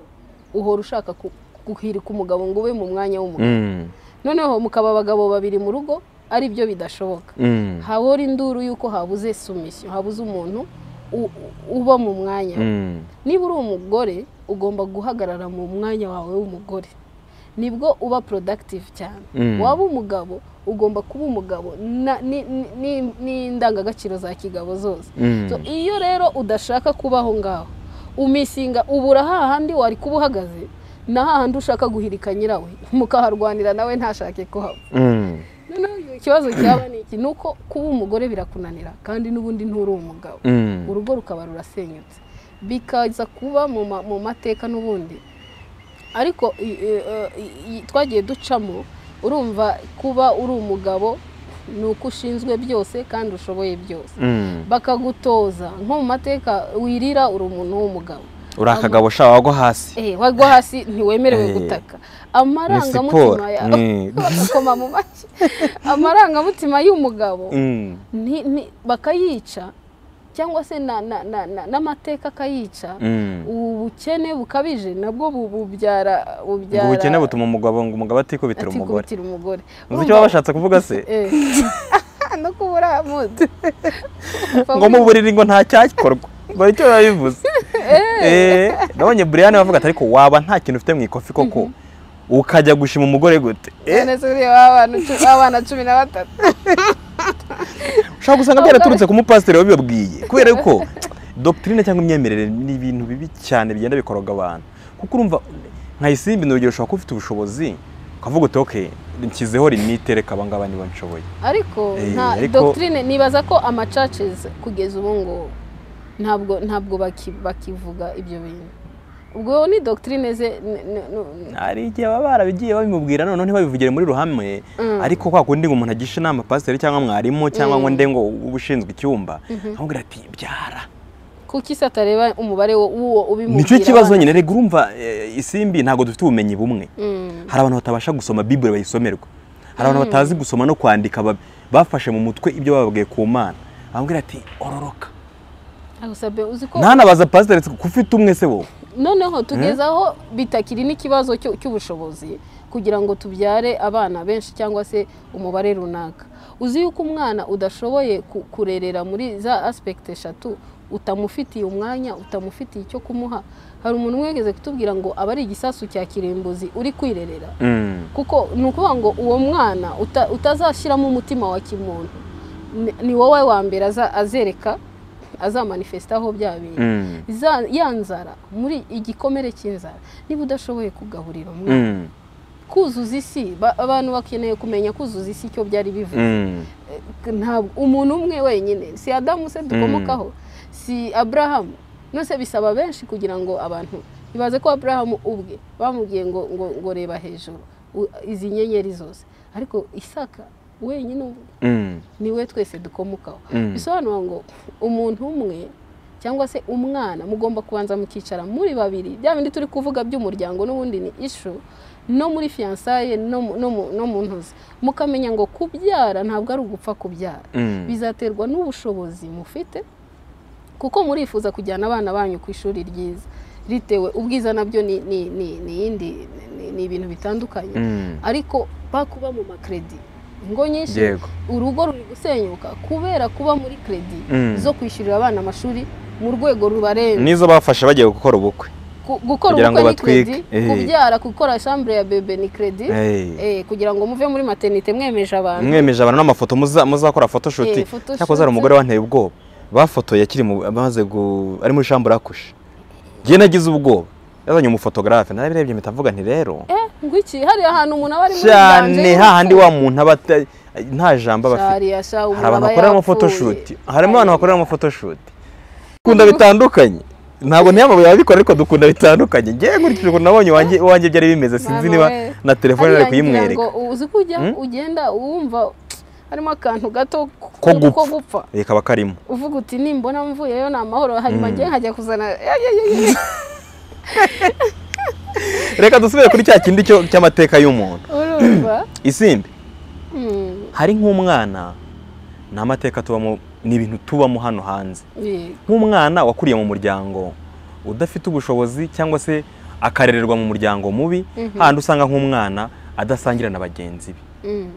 uhora ushaka ku- guhirika umugabo ngo ube mu mwanya w'umugabo Mm. noneho mukaba abagabo babiri mu rugo ari byo bidashoboka Mm. habora induru y'uko habuze sumisiyo habuze umuntu u- uba mu mwanya we. Mm. niba uri umugore ugomba guhagarara mu mwanya wawe w'umugore nibwo uba productive cyane Mm. waba umugabo ugomba kuba umugabo na- ni- ni- ni- n'indangagaciro za kigabo zose Mm. So, iyo rero udashaka kubaho ngaho umisinga ubura hahandi wari kuba uhagaze na hahandi ushaka guhirika nyirawe mukaharwanira nawe ntashake ko haba Mm. noneho ikibazo cyaba ni iki ni uko kuba umugore birakunanira kandi n'ubundi nturi umugabo Mm. urugo rukaba rurasenyutse bikaza kuba mu ma- mu mateka n'ubundi ariko i- i- i- i- twagiye ducamo urumva kuba uri umugabo ni uko ushinzwe byose kandi ushoboye byose Mm. bakagutoza nko mu mateka wirira uri umuntu w'umugabo uri akagabo shawa wagwa hasi Eh, wagwa hasi ntiwemerewe Eh. gutaka ni siporo amarangamutima yawe Mm. bakoma mu mashyi amarangamutima y'umugabo Mm. nti- nti- bakayica cyangwa se na- na- na- na- n'amateka akayica Mm. ubukene bukabije nabwo bu- bubyara ngo bubyara ubukene butuma umugabo ngo umugabo atikubitira ati, umugore kubitira umugore uzi icyo baba bashatse kuvuga se Eh. no kubura mudu ngo muburire ngo nta cyakorwa ngo nicyo biba bivuze Eh, nabonye buriyani bavuga ati ariko waba nta kintu ufite mu ikofi koko ukajya gushima umugore gute Eh, none se uriya w'abana cu- w'abana cumi na batatu ushobora gusanga byaraturutse ku mupasiteri wabibabwiye kubera ko dogitirine cyangwa imyemerere ni ibintu bibi cyane bigenda bikoroga abantu kuko urumva nka isimbi ni urugero ushobora kuba ufite ubushobozi ukavuga uti oke nshyizeho limite reka abangaba niba nshoboye ariko Eh, nta ariko- doctrine nibaza ko amacaces kugeza ubu ngubu ntabwo ntabwo baki- bakivuga ibyo bintu ubwo ni doctrine ze n- n- n- hari igihe baba barabigiye babimubwira noneho ntibabivugire muri ruhame ariko kwa kundi ngo umuntu agishe inama pasiteri cyangwa mwarimu cyangwa ngo nde ngo ube ushinzwe icyumba amubwira ati byara kuki se atareba umubare wo- w'uwo ubimubwira nicyo kibazo abana? nyine rega urumva eh, isimbi ntabwo dufite ubumenyi bumwe Mm. hari abantu batabasha gusoma bibure bayisomerwa hari abantu batazi gusoma no kwandika ba- bafashe mu mutwe ibyo bababwiye ku mana amubwira ati ororoka Agusabye uzi ko ntanabaza pasiteri ko ufite umwe se wowe noneho tugeze aho bitakiri n'ikibazo cyo- cy'ubushobozi kugira ngo tubyare abana benshi cyangwa se umubare runaka uzi yuko umwana udashoboye ku- kurerera muri za asipegiti eshatu utamufitiye umwanya utamufitiye icyo kumuha hari umuntu umwe wigeze kutubwira ngo aba ari igisasu cya kirimbuzi uri kwirerera Mm. kuko ni ukuvuga ngo uwo mwana uta- utazashyiramo umutima wa kimuntu ni- ni wowe wa mbere aza- azereka azamanifesitaho bya bintu Mm. Za- ya nzara muri igikomere cy'inzara niba udashoboye kugaburira umwana Mm. kuzuza isi ba- abantu bakeneye kumenya kuzuza isi icyo byari bivuze Mm. ntabwo umuntu umwe wenyine si adamu se dukomokaho si aburahamu nose bisaba benshi kugira ngo abantu ibaze ko aburahamu ubwe bamubwiye ngo ngo ngo reba hejuru u- izi nyenyeri zose ariko isaka wenyine ubwe Mm. niwe twese dukomokaho Mm. bisobanura ngo umuntu umwe cyangwa se umwana mugomba kubanza mukicara muri babiri bya bindi turi kuvuga by'umuryango n'ubundi ni ishu no muri fiyansaye no mu- no mu- no mu ntozi mukamenya ngo kubyara ntabwo ari ugupfa kubyara Mm. bizaterwa n'ubushobozi mufite kuko murifuza kujyana abana banyu ku ishuri ryiza ritewe ubwiza nabyo ni ni- ni- ni iyindi ni- ni ibintu bitandukanye Mm. ariko bakuba mu makredi ingo nyinshi Yego. urugo ruri gusenyuka kubera kuba muri kredi Mm. zo kwishyurira abana amashuri mu rwego rubarenze Nizo bafashe bagiye gukora ubukwe. Ku- gukora kugira ngo ubukwe ni kredi batwike, eh. kubyara gukora shambure ya bebe ni kredi Eh. eh, kugira ngo muve muri maternite mwemeje abantu mwemeje abantu n'amafoto muza- muzakora photoshoot Eh, photoshoot. cyakoze hari umugore wanteye ubwoba bafotoye akiri mu- amaze gu- ari muri shambura akushe njye nagize ubwoba yazanye umufotogarafe narabirebye mpita mvuga nti rero eh ngo iki hari ahantu umuntu aba ari muri cyane hahandi wa muntu aba ata- nta jambo aba afite shariya sha hari abantu bakoreramo photoshoot harimo abantu bakoreramo photoshoot dukunda bitandukanye ntabwo ntiyamamaye ababikora ariko dukunda bitandukanye njye nkurikije ukuntu nabonye iwanjye iwanjye byari bimeze sinzi Mama niba we. na telefone Ariya nari ngira kuyimwereka ngo uzi ko ujya Hmm? ugenda wumva harimo akantu gato ko ko gupfa gupfa Eh, kaba karimo uvuga uti nimbona mvuyeyo ni amahoro hanyuma njye nkajya kuzana ya, ya, ya, ya, ya. reka dusubire kuri cya kindi cyo- cy'amateka y'umuntu urumva isimbi Hmm, hari nk'umwana ni amateka tubamo ni ibintu tubamo hano hanze yego. nk'umwana wakuriye mu muryango udafite ubushobozi cyangwa se akarererwa mu muryango mubi Mhm. handi usanga nk'umwana adasangira na bagenzi be Mm,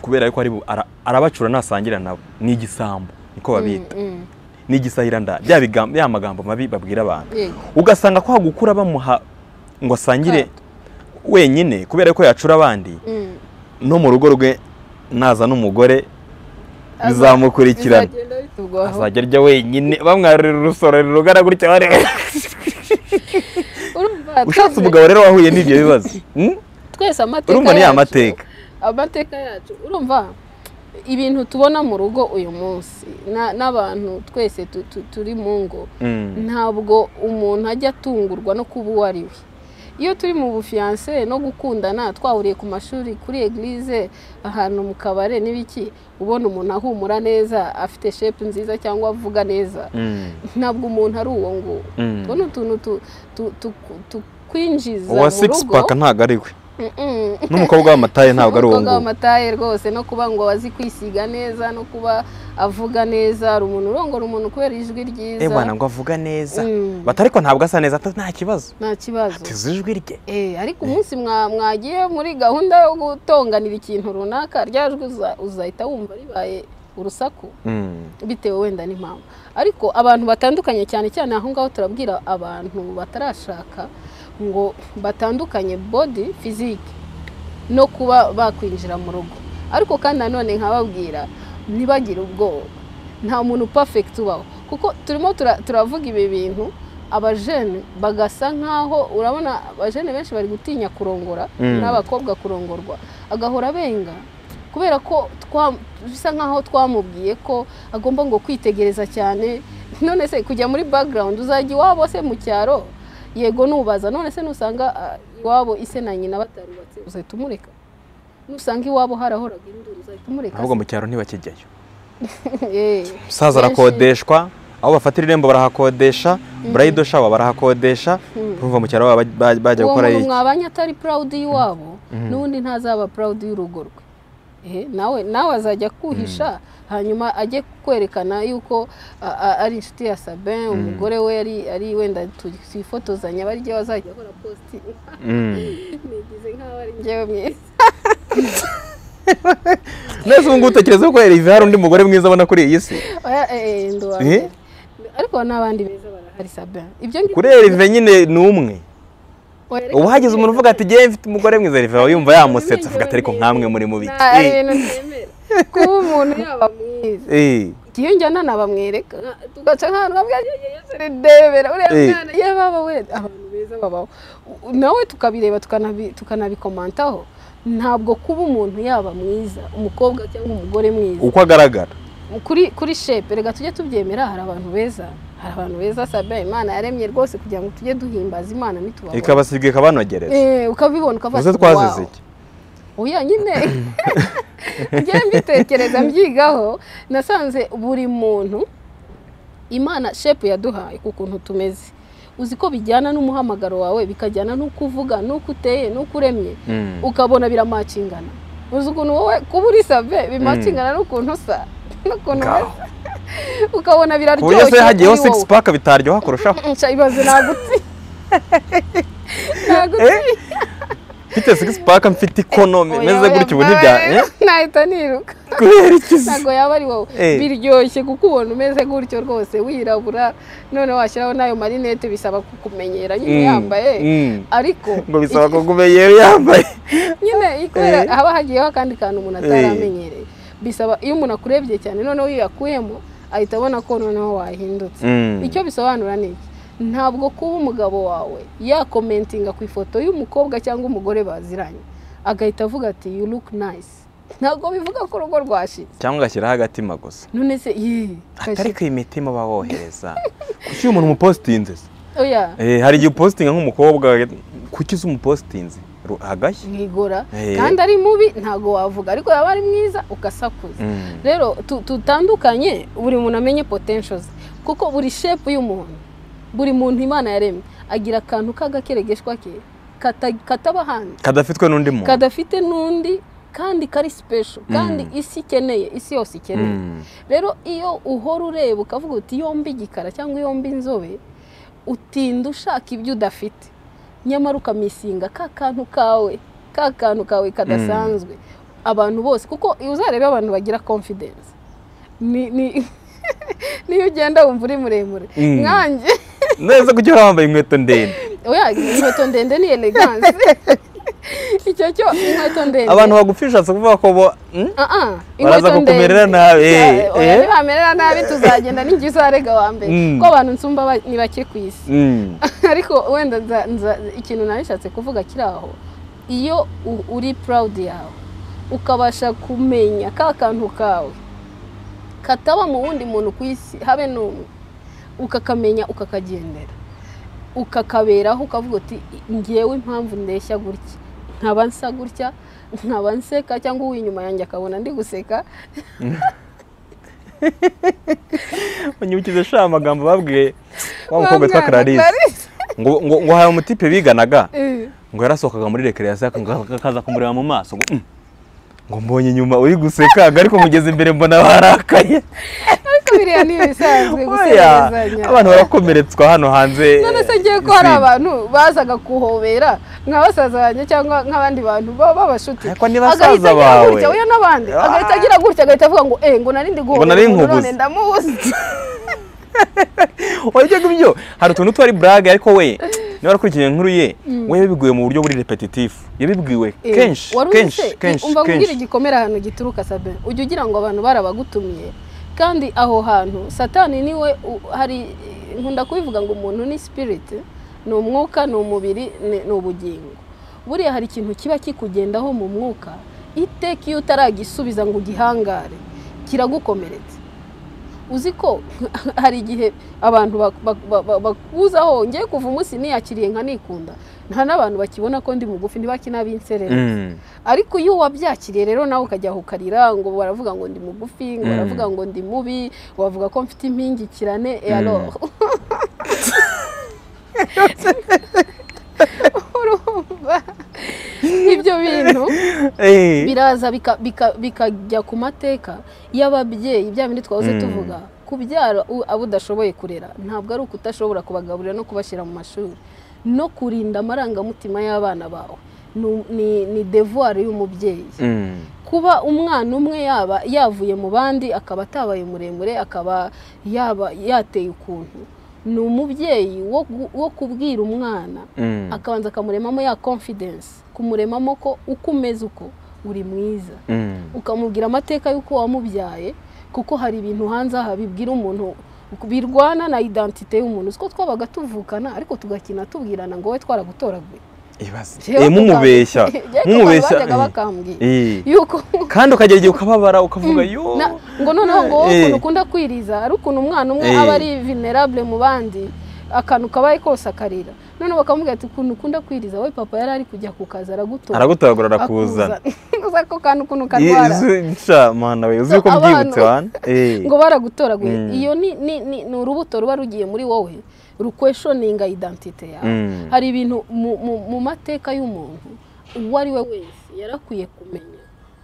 kubera yuko ari bu- ara- arabacura ntasangira nabo ni igisambo niko babita mm, ni igisahiranda bya bigam- ya magambo mabi babwira abantu mm, yego. ugasanga ko hagukura bamuha ngo asangire wenyine kubera yuko yacura abandi Mm. no mu rugo rwe naza n'umugore bizamukurikirana Bizagenda bitugwaho. azajya arya wenyine bamwarurira urusorero rugana gutya bari Urumva, twese- ushatse umugabo rero wahuye n'ibyo bibazo hmm? twese amateka urumva ni yacu- amateka amateka yacu urumva ibintu tubona mu rugo uyu munsi na- n'abantu twese tu- tu- turi mu ngo Mm, ntabwo umuntu ajya atungurwa no kuba uwo ari we iyo turi mu bufiyanse no gukundana twahuriye ku mashuri kuri egirize ahantu mu kabare n'ibiki ubona umuntu ahumura neza afite shepu nziza cyangwa avuga neza mm, ntabwo umuntu ari uwo nguwo mm. tuno utuntu tu- tu- tu- tukwinjiza mu uwa six rugo pack ntabwo ari we Mm-mm. n'umukobwa w'amataye ntabwo ari uwo Umukobwa nguwo w'amataye rwose no kuba ngo azi kwisiga neza no kuba avuga neza hari umuntu urongora umuntu kubera ijwi ryiza eh bwana ngo avuga neza Mm. bati ariko ntabwo asa neza ati, nta kibazo nta kibazo tize ijwi rye Eh, ariko umunsi mwa- mwagiye muri gahunda yo gutonganira ikintu runaka ryajwe uzahita wumva ribaye urusaku Mm, bitewe wenda n'impamvu ariko abantu batandukanye cyane cyane aho ngaho turabwira abantu batarashaka ngo batandukanye body physique no kuba bakwinjira mu rugo ariko kandi nanone nkababwira ntibagire ubwoba nta muntu perfect ubaho kuko turimo tura- turavuga ibi bintu abajene bagasa nk'aho urabona abajene benshi bari gutinya kurongora Mm. n'abakobwa kurongorwa agahora abenga kubera ko twa- bisa nk'aho twamubwiye ko agomba ngo kwitegereza cyane none se kujya muri background uzajya iwabo se mu cyaro yego nubaza none se nusanga ah, iwabo ise na nyina batarubatse uzahita umureka nusanga iwabo harahoraga induru uzahita umureka ahubwo mu cyaro ntibakijyayo Eh, umusaza benshi- arakodeshwa aho bafatira irembo barahakodesha burayido shawa barahakodesha urumva mu cyaro baba ba- bajya uwo gukora muntu iki mwabanye atari proud y'iwabo n'ubundi ntazaba proud y'urugo rwe Eh, nawe nawe azajya kuhisha hanyuma ajye kwerekana yuko a- a- ari inshuti ya sabin umugore we ari- ari wenda tu- twifotozanya bari ryo bazajya akora posti Mm. nigize nk'aho ari njyewe mwiza neza ubu ngubu utekereza ko Herve hari undi mugore mwiza abona kuri iyi si oya eh, eh, ndi uwa Eh? mbere. ariko n'abandi beza barahari sabe ibyo ngibyo kuri Herve nyine ni umwe ubu hagize umuntu uvuga ati ngewe mfite umugore mwiza Herve aba yumva yamusetse avuga ati ariko nkamwe muri mubi ari ibintu byemera kuba umuntu yaba mwiza Eh, ikiyongera nanabamwereka tugaca nk'ahantu bamwe yose Eh. uriya mwana yababa we abantu beza babaho U- nawe tukabireba tukanabi- tukanabikomantaho ntabwo kuba umuntu yaba mwiza umukobwa cyangwa umugore mwiza uko agaragara kuri kuri shepe reka tujye tubyemera hari abantu beza hari abantu beza sabe imana yaremye rwose kugira ngo tujye duhimbaza imana nitubabona ikabasiga ikabanogereza Eh, ukabibona ukavuga muze ati, twazize "Wow." iki oya nyine njye mbitekereza mbyigaho nasanze buri muntu imana shepu yaduhaye ku kuntu tumeze uzi ko bijyana n'umuhamagaro wawe bikajyana n'uko uvuga n'uko uteye n'uko uremye Mm. ukabona biramacingana uzi ukuntu wowe kuba uri save bimacingana n'ukuntu usa n'ukuntu Ngaho. umeze ukabona ku buryo se biraryoshye hagiyeho kuri sigisi wowe. paka bitaryoha kurushaho Nca ibaze nagutse nagutse Eh? mfite sigisi paka mfite ikonome meze gutya ubu ntibya eh? nahita niruka kubera iki se? ntabwo yaba ari wowe Eh. biryoshye kukubona umeze gutyo rwose wirabura none washyiraho n'ayo marinete bisaba kukumenyera nyine Mm, yambaye mm. ariko ngo bisaba kugumenyera yewe yambaye nyine kubera Eh. haba hagiyeho akandi kantu umuntu Eh. ataramenyereye bisaba iyo umuntu akurebye cyane noneho iyo yakuyemo ahita abona ko noneho wahindutse Mm. icyo bisobanura ni iki ntabwo kuba umugabo wawe yakomentinga ku ifoto y'umukobwa cyangwa umugore baziranye agahita avuga ati you look nice ntabwo bivuga ko urugo rwashize cyangwa ugashyiraho agatima gusa none se yee atari ko iyi mitima baba bohereza kuki uyu muntu umupositinze se? oya Eh, hari igihe upositinga nk'umukobwa kuki uzi umupositinze Ru- hagashya mwigora Eh. kandi ari mubi ntabwo wavuga ariko yaba ari mwiza ugasakuza Mm. rero tu- tutandukanye buri muntu amenye potential ze kuko buri shepu y'umuntu buri muntu imana yaremye agira akantu k'agakeregeshwa ke kata- kataba ahandi kadafitwe n'undi muntu kadafite n'undi kandi kari sipesho kandi isi ikeneye isi yose ikeneye Mm. rero iyo uhora ureba ukavuga uti yombi igikara cyangwa yombi inzobe utinda ushaka ibyo udafite nyamara ukamisinga ka kantu kawe ka kantu kawe kadasanzwe abantu bose kuko uzarebe abantu bagira confidence ni ni niyo ugenda wumva uri muremure Mm. nkanjye neza kuki uhora wambaye inkweto ndende oya inkweto ndende ni elegance icyo cyo inkweto ndende abantu bagufi bishatse kuvuga ko bo mm? Ah, ah, Baraza inkweto kukumerera ndende. nabi, eh, Ya, oya, eh. nibamerera nabi tuzagenda n'igihe uzarega wa mbere Mm. ko abantu nsumba ba- ni bake ku isi Mm. ariko wenda nza- nza- ikintu nari nshatse kuvuga kiri aho iyo u- uri proud yawe ukabasha kumenya ka kantu kawe kataba mu wundi muntu ku isi habe n'umwe ukakamenya ukakagendera ukakaberaho ukavuga uti ngewe impamvu ndeshya gutya nkaba nsa gutya nkaba nseka cyangwa uw'inyuma yanjye akabona ndi guseka unyibukize sha amagambo babwiye wa mukobwa witwa Wa mwana, clarisse ngo ngo ngo hari umutipe biganaga Eh. ngo yarasohokaga muri rekereyasiyo akaza kumureba mu maso ngo "Mm." ngo mbonye inyuma uri guseka ariko mugeze imbere mbona barakaye ariko biriya ni ibisanzwe Oya, guserezanya abantu barakomeretswa hano hanze none se ngiye ko hari abantu bazaga kuhobera nka basaza banjye cyangwa nk'abandi bantu baba babashuti Ariko ni basaza agahita agira bawe. gutya oya n'abandi Ah. agahita agira gutya agahita avuga ngo eh ngo nari ndi guhobera nari umuntu nkubuze." none ndamuzi wajya ibyo hari utuntu tuba ari burage ariko we niba wakurikiye inkuru ye we yabibwiwe mu buryo buri repetitifu yabibwiwe Eh, kenshi wari uzi kenshi se, kenshi umva nkubwire kenshi igikomere ahantu gituruka sabe ujya ugira ngo abantu barabagutumiye kandi aho hantu satani niwe u- hari nkunda kubivuga ngo umuntu ni spirit ni umwuka ni umubiri ni- ni ubugingo buriya hari ikintu kiba kikugendaho mu mwuka iteka iyo utaragisubiza ngo ugihangare kiragukomeretsa uzi ko hari igihe abantu bak- bak- ba- ba- bakuzaho ngiye kuva umunsi niyakiriye nka nikunda nta n'abantu bakibona ko ndi mugufi ntibakinabinsere Mm. ariko iyo wabyakiriye rero nawe ukajya aho ukarira ngo baravuga ngo ndi mugufi ngo Mm. baravuga ngo ndi mubi bavuga ko mfite impingikirane Mm. ero urumva ibyo bintu Eh. biraza bika- bika- bikajya ku mateka y'ababyeyi bya bindi twahoze Mm. tuvuga kubyara u- abo udashoboye kurera ntabwo ari ukutashobora kubagaburira no kubashyira mu mashuri no kurinda amarangamutima y'abana bawe ni, ni, ni devuwari y'umubyeyi Mm. kuba umwana umwe yaba yavuye mu bandi akaba atabaye muremure akaba yaba yateye ukuntu ni umubyeyi wo gu- wo kubwira umwana Mm. akabanza akamuremamo ya confidence kumuremamo ko uko umeze uko uri mwiza Mm. ukamubwira amateka y'uko wamubyaye kuko hari ibintu hanze aha bibwira umuntu birwana na identite y'umuntu siko twabaga tuvukana ariko tugakina tubwirana ngo we twaragutoraguye Ibaze. Jewe Eh, mumubeshya bakambwira- mumubeshya bajyaga eh. bakambwira Eh. yuko kandi ukagera igihe ukababara ukavuga yo na- ngo noneho ngo wowe Eh. ukuntu ukunda kwiriza ari ukuntu umwana umwe Eh. aba ari vulnerable mu bandi akantu kabaye kose akarira noneho bakamubwira ati ukuntu ukunda kwiriza wowe papa yari ari kujya ku kazi aragutora aragutoragura arakuzana uza ko kantu ukuntu Eh, karwara izi- nsha mana we uzi So, ko abantu- mbyibutse wana Eh. ngo baragutoraguye Mm. iyo ni, ni, ni, ni urubuto ruba rugiye muri wowe rukweshoninga identite yawe Mm. hari ibintu mu, mu, mu mateka y'umuntu uwo ari we wese yarakwiye kumenya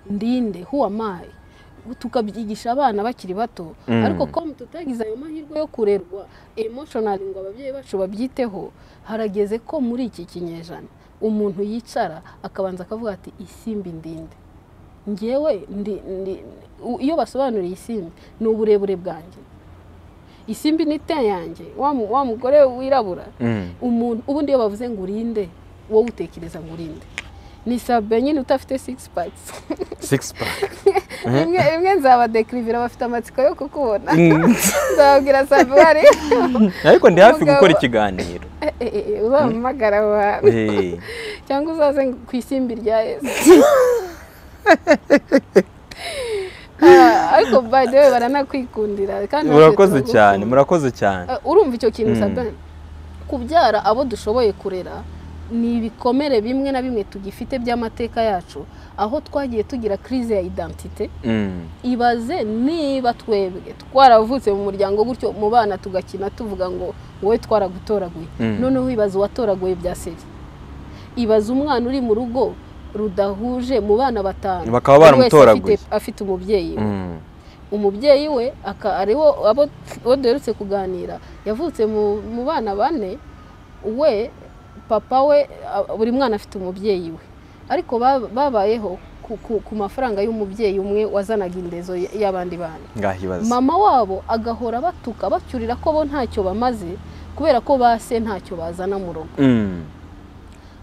ndinde huwamaye tukabyigisha abana bakiri bato Mm. ariko comme tutagize ayo mahirwe yo kurerwa emotionally ngo ababyeyi bacu babyiteho harageze ko muri iki kinyejana umuntu yicara akabanza akavuga ati isimbi ndinde ngewe ndi, ndi, u- iyo basobanuriye isimbi ni uburebure bwanjye isimbi ni te yanjye wa mu- wa mugore wirabura Mm. umuntu ubundi iyo bavuze ngo urinde wowe utekereza ngo urinde ni sabe nyine udafite six packs six pack rimwe rimwe nzabadekirivira bafite amatsiko yo kukubona Mm. nzababwira sabe wari ariko ndi hafi Umugabo- gukora ikiganiro Eh, eh, eh, uzamuhamagara aho hantu Eh. cyangwa uzaze ngo- ku isimbi rya yesu Ah, ariko by the way baranakwikundira kandi natwe murakoze turagukunda. cyane murakoze cyane Eh, urumva icyo kintu Mm. sabin kubyara abo dushoboye kurera ni ibikomere bimwe na bimwe tugifite by'amateka yacu aho twagiye tugira crise ya identite Mm. ibaze niba twebwe twaravutse mu muryango gutyo mu bana tugakina tuvuga ngo wowe twaragutoraguye Mm. noneho ibaze uwatoraguye bya seri ibaze umwana uri mu rugo rudahuje mu bana batanu Bakaba buri wese baramutoraguye. afite- afite umubyeyi we Mm. umubyeyi we aka ariwo abo abo duherutse kuganira yavutse mu mu bana bane we papa we a- buri mwana afite umubyeyi we ariko ba- babayeho ku- ku- ku mafaranga y'umubyeyi umwe wazanaga indezo y- y'abandi bana ngaho ibaze mama wabo agahora batuka bacyurira ko bo ntacyo bamaze kubera ko ba se ntacyo bazana mu rugo Mm.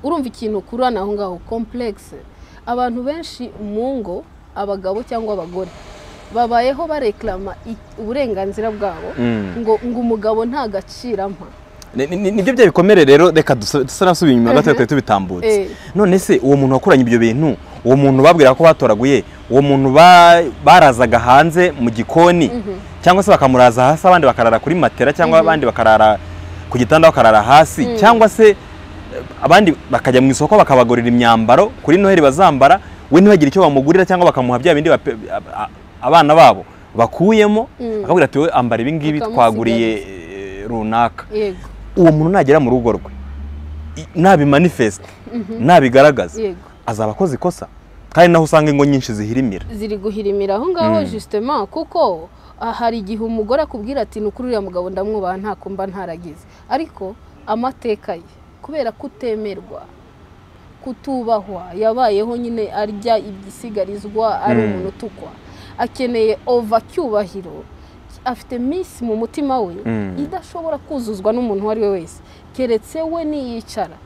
urumva ikintu ukurana aho ngaho komplekisi abantu benshi mu ngo abagabo cyangwa abagore babayeho bareklama i- uburenganzira bwabo Mm. ngo ngo umugabo nta gaciro ampa Ni- ni- nibyo bya bikomere rero reka dusa- dusa n'abasubiye inyuma gato twari tubitambutse Eh. none se uwo muntu wakoranye ibyo bintu uwo muntu babwira ko batoraguye uwo muntu ba- barazaga hanze mu gikoni cyangwa se bakamuraza hasi abandi bakarara kuri matera cyangwa abandi bakarara ku gitanda bakarara hasi cyangwa se eh, abandi bakajya mu isoko bakabagurira imyambaro kuri noheli bazambara we ntibagire icyo bamugurira cyangwa bakamuha bya bindi bape- a- a- abana babo bakuyemo Mm. akabwira ati wowe ambara ibi ngibi Bakamusiga twaguriye eh, runaka yego uwo muntu nagera mu rugo rwe i- nabimanifesite nabigaragaza yego azaba akoze ikosa kandi naho usanga ingo nyinshi zihirimira ziri guhirimira aho ngaho Mm. justement kuko ah, hari igihe umugore akubwira ati ni ukuri uriya mugabo ndamwubaha nta kumba ntaragize ariko amateka ye kubera kutemerwa kutubahwa yabayeho nyine arya ibyisigarizwa ari Mm. umuntu utukwa akeneye ova cyubahiro afite minsi mu mutima we Mm. idashobora kuzuzwa n'umuntu uwo ari we wese keretse we niyicara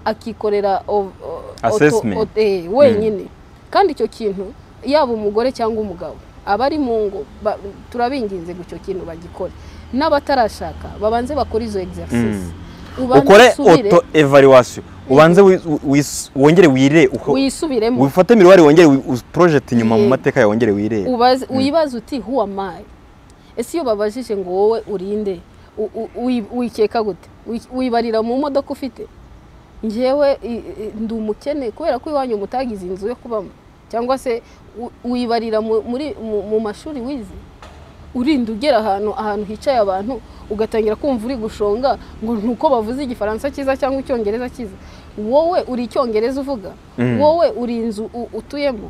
akikorera ov- o- auto- Assessment. auto- eh, wenyine kandi icyo kintu yaba umugore cyangwa umugabo abari mu ngo ba- turabinginze ngo icyo kintu bagikore n'abatarashaka babanze bakore izo exercise Ubanze ukore usubire, oto evaluwasiyo ubanze wi- wi- wongere wire uko- wisubiremo wifate miruwari wongere porojeti inyuma mu Yego. mateka yawe wongere wirebe ubaze wibaza uti who am I ese iyo babajije ngo wowe urinde u- u- wi- wikeka gute Wi- wibarira mu modoka ufite ngewe i- i- ndi umukene kubera ko iwanyu mutagize inzu yo kubamo cyangwa se u- wibarira mu- muri- mu mu mashuri wize urinda ugera ahantu ahantu hicaye abantu ugatangira kumva uri gushonga ngo nuko bavuze igifaransa cyiza cyangwa icyongereza cyiza wowe uri icyongereza uvuga Mm. wowe uri inzu u- utuyemo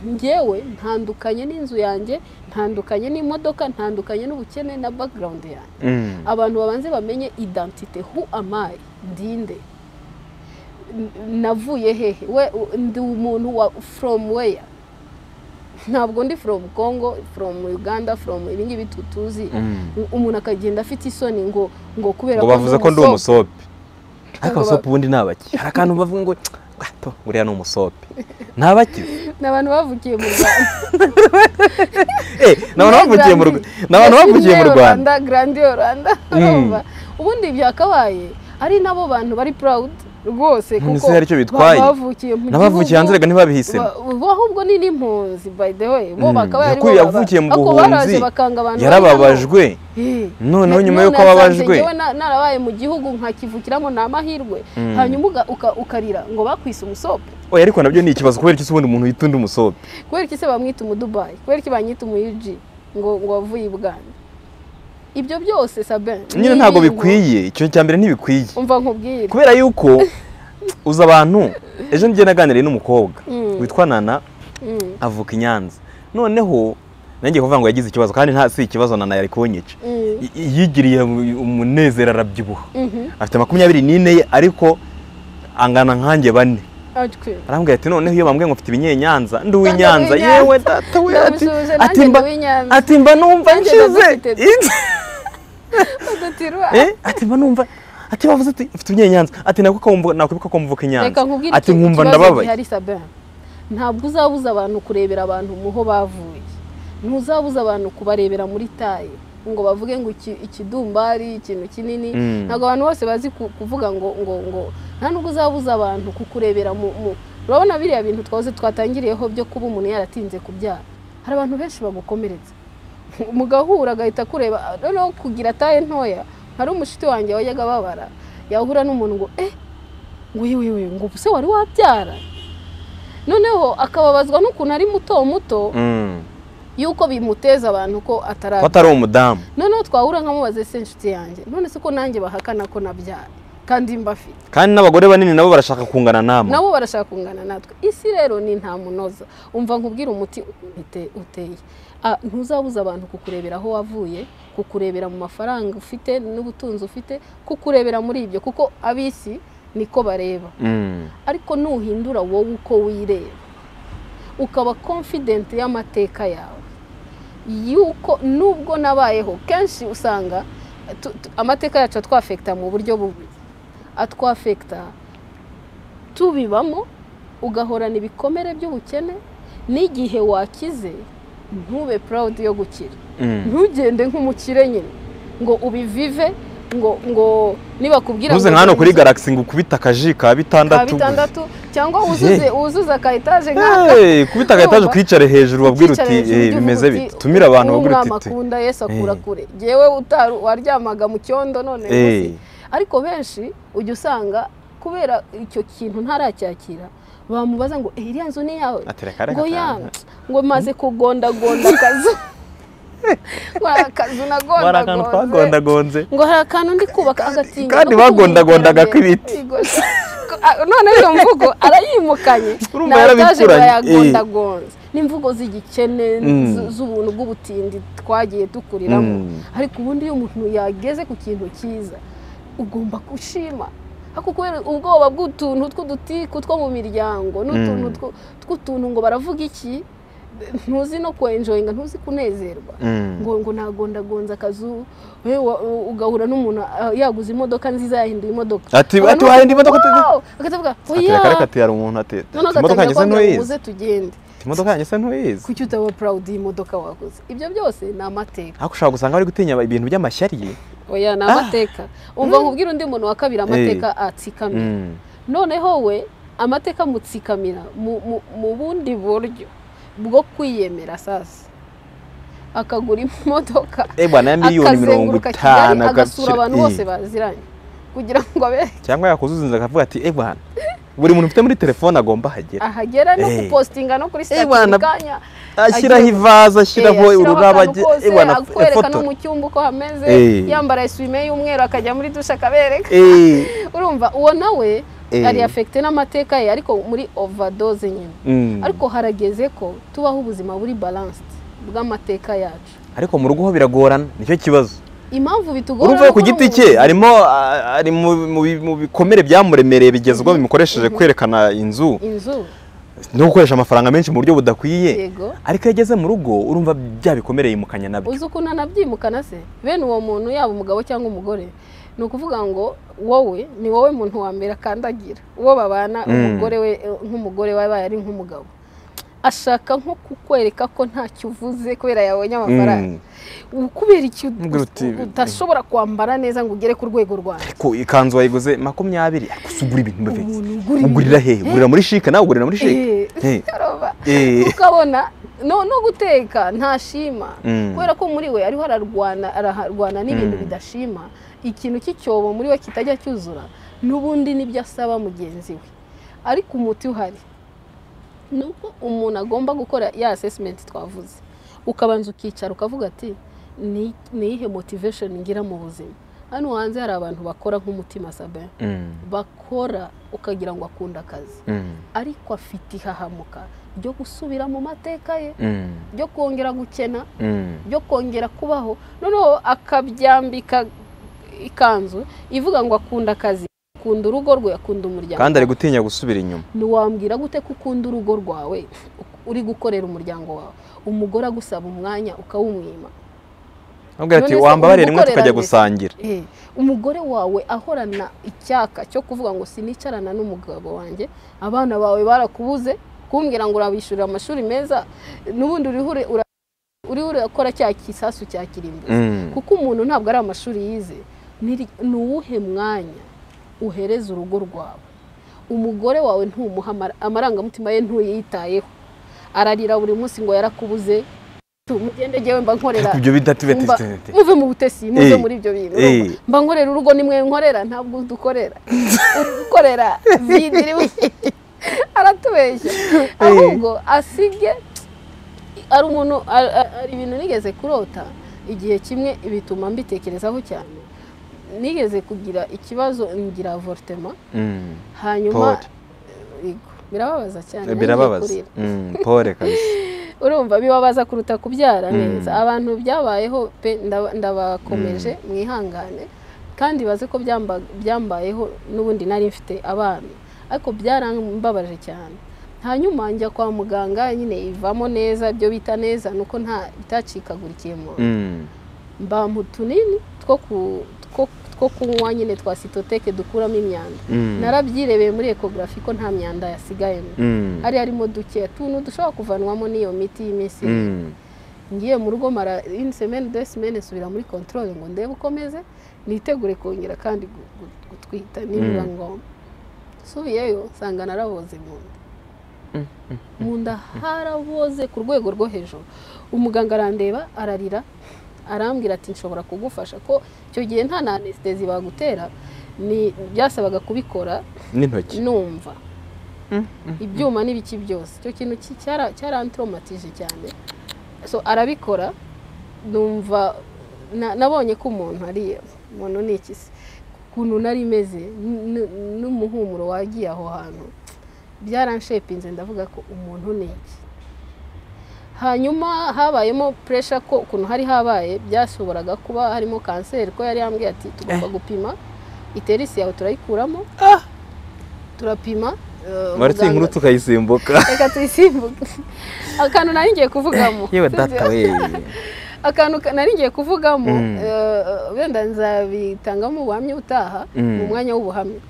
ngewe ntandukanye n'inzu yanjye ntandukanye n'imodoka ntandukanye n'ubukene na background yanjye Mm. abantu babanze bamenye identite who am I ndinde N- navuye hehe we u- ndi umuntu wa from where ntabwo ndi from congo from uganda from ibingibi tutuzi Mm. umuntu akagenda afite isoni ngo ngo kubera ngo bavuze ko ndi umusopo. umusope ariko Ngo ba- abasope ubundi ni abaki hari akantu bavuga ngo gato buriya ni umusope ni abakize ni abantu bavukiye mu rwanda Eh, ni abantu bavukiye mu Rwa- ni abantu bavukiye mu rwanda grandi oranda urumva ubundi byakabaye ari nabo bantu bari proud rwose None kuko se hari icyo ba- bitwaye? bavukiye mu n'abavukiye hanze reka ntibabihisemo Ba- bo ahubwo ni n'impunzi by the way bo Mm, bakaba ari bo yakuye baba- avukiye mu ariko baraje buhunzi bakanga abantu bari hano. yarababajwe Eh, noneho na- nyuma y'uko none yasanze ababajwe- njyewe na- narabaye mu gihugu nkakivukiramo ni amahirwe Mm. hanyuma uga- uka- ukarira ngo bakwise umusope oya ariko nabyo ni ikibazo kubera iki se ubundi umuntu yita undi umusope kubera iki se bamwita umudubayi kubera iki banyita umuyuji ngo ngo wavuye i buganda ibyo byose sabe nyine ni ntabwo ibintu- bikwiye icyo cya mbere ntibikwiye umva nkubwire kubera yuko uzi abantu ejo ngiye naganiriye n'umukobwa Mm. witwa nana Mm, avuka i nyanza noneho nanjye kuvuga ngo yagize ikibazo kandi nta si ikibazo nana yari kunyica mm, Y- yigiriye mu- umunezero arabyibuha mhm, afite makumyabiri n'ine ye ariko angana nkanjye bane atwe arambwira ati noneho iyo bambwiye ngo mfite ibinyenyanza ndi uw'inyanza Nyanza. yewe data we ati Ndamusuhuje, nanjye ati mba ndi uw'Inyanza. ati mba numva Nanjye nshize ndagufite. udutirwa Eh, ati mba numva ati bavuze ati mfite ibinyenyanza ati nako kumva nakwibuka kumvuka inyanza reka nkubwire ati iki- nkumva ikibazo ndababaye gihari sabe ntabwo uzabuza abantu kurebera abantu muho bavuye ntuzabuza abantu kubarebera muri taye ngo bavuge ngo iki- ikidumbari ikintu kinini Mm. ntabwo abantu bose bazi ku- kuvuga ngo ngo ngo nta nubwo uzabuza abantu kukurebera mu mu urabona biriya bintu twahoze twatangiriyeho byo kuba umuntu yaratinze kubyara hari abantu benshi bagukomeretsa mugahura agahita akureba noneho kugira taye ntoya hari umushiti wanjye wajyaga ababara yahura n'umuntu ngo eh wiwiwe ngo ubuse wari wabyara noneho akababazwa n'ukuntu ari muto muto Mm. yuko bimuteza abantu ko ko atarabyara atari umudamu noneho twahura nkamubaze se inshuti yanjye none se ko nanjye bahakana ko nabyara kandi mbafite kandi n'abagore banini nabo barashaka kungana namwe nabo barashaka kungana natwe isi rero ni nta munoza umva nkubwire umuti ute- uteye Ah, ntuzabuza abantu kukurebera aho wavuye kukurebera mu mafaranga ufite n'ubutunzi ufite kukurebera muri ibyo kuko ab'isi niko bareba Mm. ariko nuhindura wowe uko wireba ukaba confident y'amateka yawe yuko nubwo nabayeho kenshi usanga tu- tu- amateka yacu atwafekita mu buryo bubiri atwafekita tubibamo ugahorana ibikomere by'ubukene n'igihe wakize ntube proud yo gukira Mm. ntugende nk'umukire nyine ngo ubivive ngo ngo nibakubwira ntuze ngo nka hano dore kuri inzu- galaxy ngo ukubite akaji ka ka bitandatu bitandatu cyangwa wuzuze wuzuze aka etaje nk'aka Hey, kubita agataje Urumva? ukicare hejuru wabwira Ukicara uti hejuru "Eh, ujye bimeze uvuga biti tumira abantu "Uwo wabwira uti umwami "Te." akunda yesu akura Eh. kure yewe utari waryamaga mu cyondo none Eh. ngusi." ariko benshi ujya usanga kubera icyo kintu ntaracyakira bamubaza ngo "Eh, iriya nzu ni iyawe Ati, "Reka, reka, ngo reka." ya ngo maze kugondagonda akazu ngo hari akazu hari akantu nagondagonze twagondagonze ngo hari akantu ndi kubaka agatinya kandi no gutunga bagondagondaga iterambere. kw'ibiti. Yego. Ah, none iyo mvugo arayimukanye Urumva na etaje ngo yarabikuranye, eh. yagondagonze ni imvugo z'igikene Mm. zu- z'ubuntu bw'ubutindi twagiye dukuriramo Mm. ariko ubundi iyo umuntu yageze ku kintu cyiza ugomba gushima ariko kubera ubwoba bw'utuntu tw'udutiku two mu miryango n'utuntu Mm. two- tw'utuntu ngo baravuga iki ntuzi no kwenjoyinga ntuzi kunezerwa Mm. ngo ngo nagondagonza akazu we wa- u- ugahura n'umuntu ah, yaguze imodoka nziza yahinduye imodoka Ati- Abantu ati, wahinduye imodoka bati, ati- "Wow!" akatavuga Ati, oya reka reka ati, hari umuntu ati "Te, noneho agatangira imodoka yanjye se kwambwira ngo ntuyizi uze tugende imodoka yanjye se ntuyizi kuki utaba proud y'imodoka waguze ibyo byose ni amateka ariko ushobora gusanga bari gutinya ibintu by'amashyari oya ni amateka umva nkubwira undi muntu wa kabiri amateka atsikamira Mm. noneho we amateka mutsikamira mu- mu- mu bundi buryo bwo kwiyemera sasa akagura imodoka Eh, bwana ya miliyoni mirongo akazenguruka kigali itanu agasura abantu agashyira- bose Eh. baziranye kugira ngo abe cyangwa yakuzuzinza akavuga ati "Eh, bwana buri muntu ufite muri telefone agomba hagera ahagera no Eh. gupostinga no kuri Eh, bana, sitati kanya ashyiraho ivaza ashyiraho ururabo agira- Eh, bwana, akwereka ifoto no mu cyumba uko hameze Eh. yambara esuwime y'umweru akajya muri dushe akabereka Eh. urumva uwo nawe Eh. ari afekite n'amateka ye ariko muri overdose nyine Mm. ariko harageze ko tubaho ubuzima buri balanced bw'amateka yacu ariko mu rugo ho biragorana nicyo kibazo impamvu bitugora urumva no ku kubona giti umuntu- cye arimo ah, ari mu- mu bi- mu bikomere byamuremereye bigezweho bimukosheje kwerekana inzu inzu no gukoresha amafaranga menshi mu buryo budakwiye yego ariko iyo ageze mu rugo urumva bya bikomereye mukanya nabyo uzi ukuntu anabyimukana se bene uwo muntu yaba umugabo cyangwa umugore ni ukuvuga ngo wowe ni wowe muntu wa mbere akandagira uwo babana Mm. umugore we nk'umugore wabaye ari nk'umugabo ashaka nko kukwereka ko ntacyo uvuze kubera yabonye amafaranga Mm. kubera icyo Ubwo uti- udashobora kwambara neza ngo ugere ku rwego rwawe ko ikanzu wayiguze makumyabiri ariko se ugura ibintu bifite umuntu ugura ugurira he ibintu- ugurira muri shike nawe ugurira muri shike Eh, Eh. urumva? Eh. ukabona no no guteka ntashima Mm. kubera ko muri we ariho ararwana araharwana n'ibintu Mm. bidashima ikintu cy'icyobo muri we kitajya cyuzura n'ubundi nibyo asaba mugenzi we ariko umuti uhari ni uko umuntu agomba gukora ya asesimenti twavuze ukabanza ukicara ukavuga ati "Ni- ni iyihe motivesheni ngira mu buzima hano hanze hari abantu bakora nk'umutima sabe Mm. bakora ukagira ngo akunde akazi Mm. ariko afite ihahamuka ryo gusubira mu mateka ye Mm. ryo kongera gukena Mm. ryo kongera kubaho noneho akabyambika ikanzu ivuga ngo akunda akazi akunda urugo rwe akunda umuryango kandi ari gutinya gusubira inyuma ntiwambwira gute ko ukunda urugo rwawe uri gukorera umuryango wawe umugore agusaba umwanya ukawumwima abwira ati None se wambabarire rimwe umukorera tukajya nde?" gusangira Eh, umugore wawe ahorana icyaka cyo kuvuga ngo sinicarana n'umugabo wanjye abana bawe barakubuze kumbwira ngo urabishyurira amashuri meza n'ubundi uriho uri- ura- uriho urakora cya kisasu cya kirimbuzi Mm. kuko umuntu ntabwo ari amashuri yize Niri- ni uwuhe mwanya uhereza urugo rwawe umugore wawe ntumuha amara- amarangamutima ye ntuyitayeho ararira buri munsi ngo yarakubuze Tu, mugende jyewe mba nkorera ariko ibyo Mba- bidativete muve mu butesi muve Eh. muri ibyo bintu Eh. urumva? mba nkorera urugo nimwe nkorera ntabwo dukorera uri gukorera vidiri aratubeshya ahubwo asige ari umuntu ari ari ibintu nigeze kurota igihe kimwe bituma mbitekerezaho cyane nigeze kugira ikibazo ngira avorutema Mm. hanyuma Paul. Yego, birababaza cyane birababaza ngiye kurira. Mm, pole kabisa urumva bibabaza kuruta kubyara Mm. neza abantu byabayeho pe ndaba- ndabakomeje mwihangane kandi baze ko byamba- byambayeho n'ubundi nari mfite abana ariko byarambabaje cyane hanyuma njya kwa muganga nyine ivamo neza ibyo bita neza nuko nta itacikagurikiye mu Mm. mba mu tunini two ku- two- two kunywa nyine twa sitoteke dukuramo imyanda Mm. narabyirebeye muri ekogarafi ko nta myanda yasigayemo Mm. hari harimo duke tuntu dushobora kuvanwamo n'iyo miti y'iminsi ibiri. Mm. ngiye mu rugo mara ini semeni de semeni nsubira muri kontorore ngo ndebe uko meze nitegure kongera kandi gu- gu- gutwita nibiba Mm. ngombwa nsubiyeyo nsanga naraboze mu nda Mm, mm. mu nda haraboze ku rwego rwo hejuru umuganga arandeba ararira arambwira ati nshobora kugufasha ko icyo gihe nta na anesitezi bagutera ni byasabaga kubikora n'intoki numva ibyuma n'ibiki byose icyo kintu ki- cyara- cyarantromatije cyane so arabikora numva na- nabonye ko umuntu ari umuntu ni iki se ukuntu nari meze n- n- n'umuhumuro wagiye aho hantu byaranshepinze ndavuga ko umuntu ni iki hanyuma habayemo puresha ko ukuntu hari habaye byashoboraga kuba harimo kanseri ko yari yambwiye ati tugomba gupima iterisi yawe turayikuramo turapima eh, waretse muganga- inkuru tukayisimbuka reka tuyisimbuke akantu nari ngiye kuvugamo yewe data we akantu ka- nari ngiye kuvugamo Mm. eh, wenda nzabitangamo ubuhamya utaha Mm. mu mwanya w'ubuhamya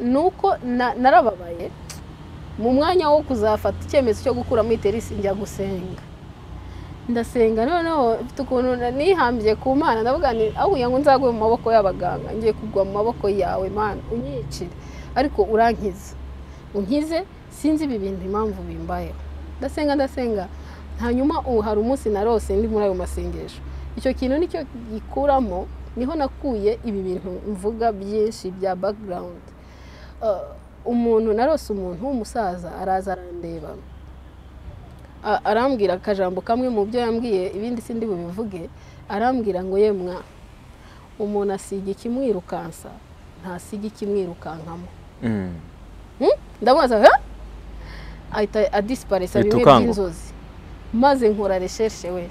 ni uko na- narababaye mu mwanya wo kuzafata icyemezo cyo gukuramo iterisi njya gusenga ndasenga noneho mfite ukuntu na- nihambye ku mana ndavuga nti ahubwo ngo nzagwe mu maboko y'abaganga ngiye kugwa mu maboko yawe mana unyicire ariko urankiza unkize sinzi ibi bintu impamvu bimbayeho ndasenga ndasenga hanyuma ubu hari umunsi narose ndi muri ayo masengesho icyo kintu nicyo gikuramo niho nakuye ibi bintu mvuga byinshi bya background Eh, umuntu narose umuntu w'umusaza araza arandeba A- arambwira akajambo kamwe mu byo yambwiye ibindi sindi bubivuge arambwira ngo ye mwa umuntu asiga ikimwirukansa ntasiga ikimwirukankamo Mm. Hmm? ndamubaza "Huh?" ahita adisiparisa bimwe Bitukango. by'inzozi maze nkora reshershe we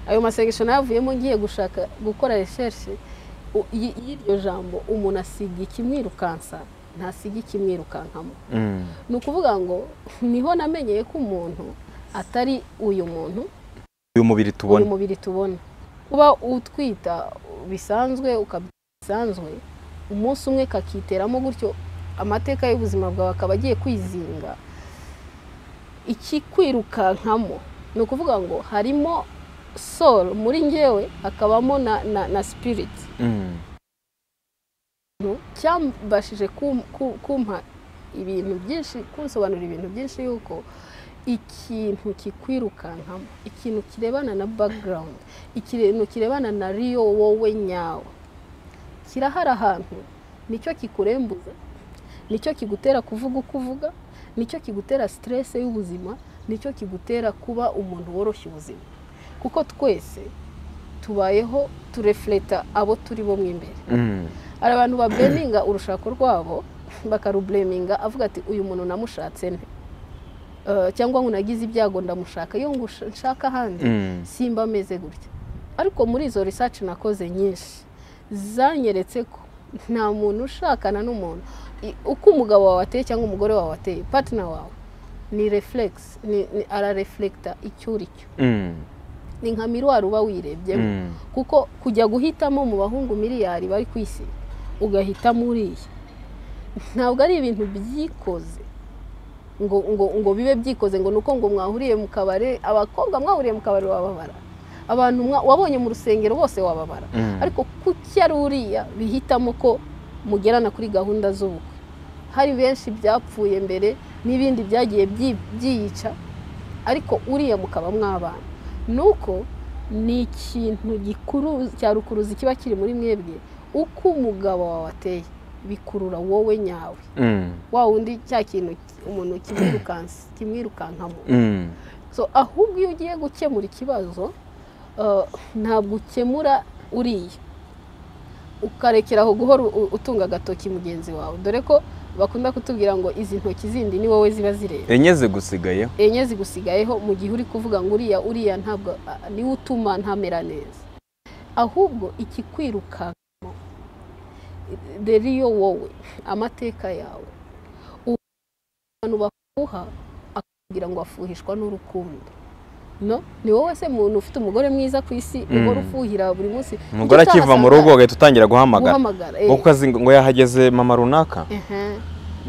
ayo masengesho nayavuyemo ngiye gushaka gukora reshershe u- y- y'iryo jambo umuntu asiga ikimwirukansa ntasiga ikimwirukankamo Mm. ni ukuvuga ngo niho namenyeye ko umuntu atari uyu muntu uyu mubiri uyu tubona mubiri tubona kuba utwita bisanzwe ukabyara bisanzwe umunsi umwe kakiteramo gutyo amateka y'ubuzima bwawe akaba agiye kwizinga ikikwirukankamo ni ukuvuga ngo harimo soul muri ngewe hakabamo na, na, na spirit Mm. ikintu cyambashije kum- ku- kumpa ibintu byinshi kunsobanurira ibintu byinshi yuko ikintu kikwirukankamo ikintu kirebana na background ikintu kirebana na riyo wowe nyawe kirahari ahantu nicyo kikurembuza nicyo kigutera kuvuga uko uvuga nicyo kigutera stress y'ubuzima nicyo kigutera kuba umuntu woroshya ubuzima kuko twese tubayeho turefleta abo turi bo mo imbere Mm. hari abantu babeminga urushako rwabo bakarubureminga avuga ati uyu muntu namushatse nte Eh, cyangwa ngo nagize ibyago ndamushaka iyo ngo usha- nshaka ahandi Mm. simba ameze gutya ariko muri izo research nakoze nyinshi zanyeretse ko nta muntu ushakana n'umuntu I- uko umugabo wawe ateye cyangwa umugore wawe ateye partner wawe ni reflex ni, ni arareflecta icyo uri cyo Mm. ni nka miruwari uba wirebyemo Mm. kuko kujya guhitamo mu bahungu miliyari bari ku isi ugahitamo uriya ntabwo ari ibintu byikoze ngo ngo ngo bibe byikoze ngo ni uko ngo mwahuriye mu kabari abakobwa mwahuriye mu kabari wababara abantu mwa- wabonye mu rusengero bose wababara Mm. ariko kuki ari uriya bihitamo ko mugerana kuri gahunda z'ubukwe hari benshi byapfuye mbere n'ibindi byagiye byi- byiyica ariko uriya mukaba mwabana nuko ni ikintu gikuru cya rukuruzi kiba kiri muri mwebwe uko umugabo wawe ateye bikurura wowe nyawe Mm. wa wundi cya kintu umuntu kimwirukansa kimwirukankamo Mm. so ahubwo iyo ugiye gukemura ikibazo eh, ntabwo ukemura uriya ukarekeraho guhora u- utunga agatoki mugenzi wawe dore ko bakunda kutubwira ngo izi ntoki zindi ni wowe ziba zireba enye zigusigayeho enye zigusigayeho mu gihe uri kuvuga ngo uriya uriya ntabwo a- niwe utuma ntamera neza ahubwo ikikwirukankamo rero wowe amateka yawe ubu abantu bafuha akubwira ngo afuhishwa n'urukundo no ni wowe se muntu ufite umugore mwiza ku isi uhora Mm. ufuhira buri munsi umugore Nicyo akiva mu cyahasanga rugo agahita utangira guhamagara guhamagara eh. ngo kuko azi ngo yahageze mama runaka Ehe.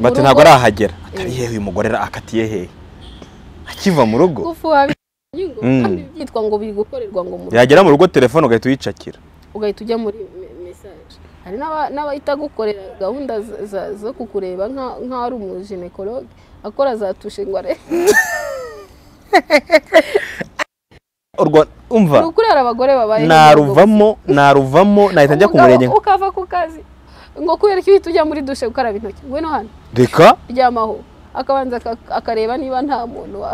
bati Mu ntabwo rugo- arahagera atari Eh. hehe uyu mugore ra- akatiye hehe akiva mu rugo gufuha binyungu Mm. kandi byitwa ngo biri gukorerwa ngo mu rugo. yagera mu rugo telefone ugahita uyicakira ugahita ujya muri me- message hari n'aba- n'abahita gukorera gahunda z- za- zo kukureba nka- nk'aho ari umujenekologe akora za tushe ngo arebe urwa umva ni ukuri hari abagore babaye naruvamo naruvamo nahita njya ku Umugabo murenge ukava ku kazi ngo kubera ko uhita ujya muri dushe gukaraba intoki ngwino hano reka ryamaho akabanza aka- akareba niba nta muntu wa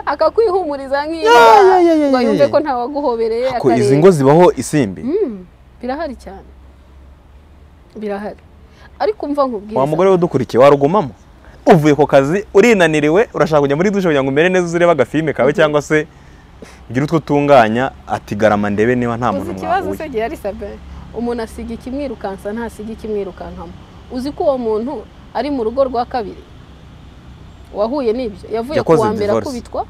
akakwihumuriza nk'iyo Ya, ya, ya, ya, ngo ya, yumve ya. ko ntawaguhobereye ko izi akareba. ngo zibaho isimbi Mm, birahari cyane birahari ariko umva nkubwiza wa mugore udukurikiye warugumamo uvuye ku kazi urinaniriwe urashaka kujya muri dushe kugira ngo umere neza uzirebe agafilime kawe cyangwa se ugire utwo utunganya ati garama ndebe niba nta uzi muntu ikibazo mwahuye se gihari sabe umuntu asiga ikimwirukansa ntasiga ikimwirukankamo uzi ko uwo muntu ari mu rugo rwa kabiri wahuye n'ibyo yavuye ku Yakoze wa mbere divorce. akubitwa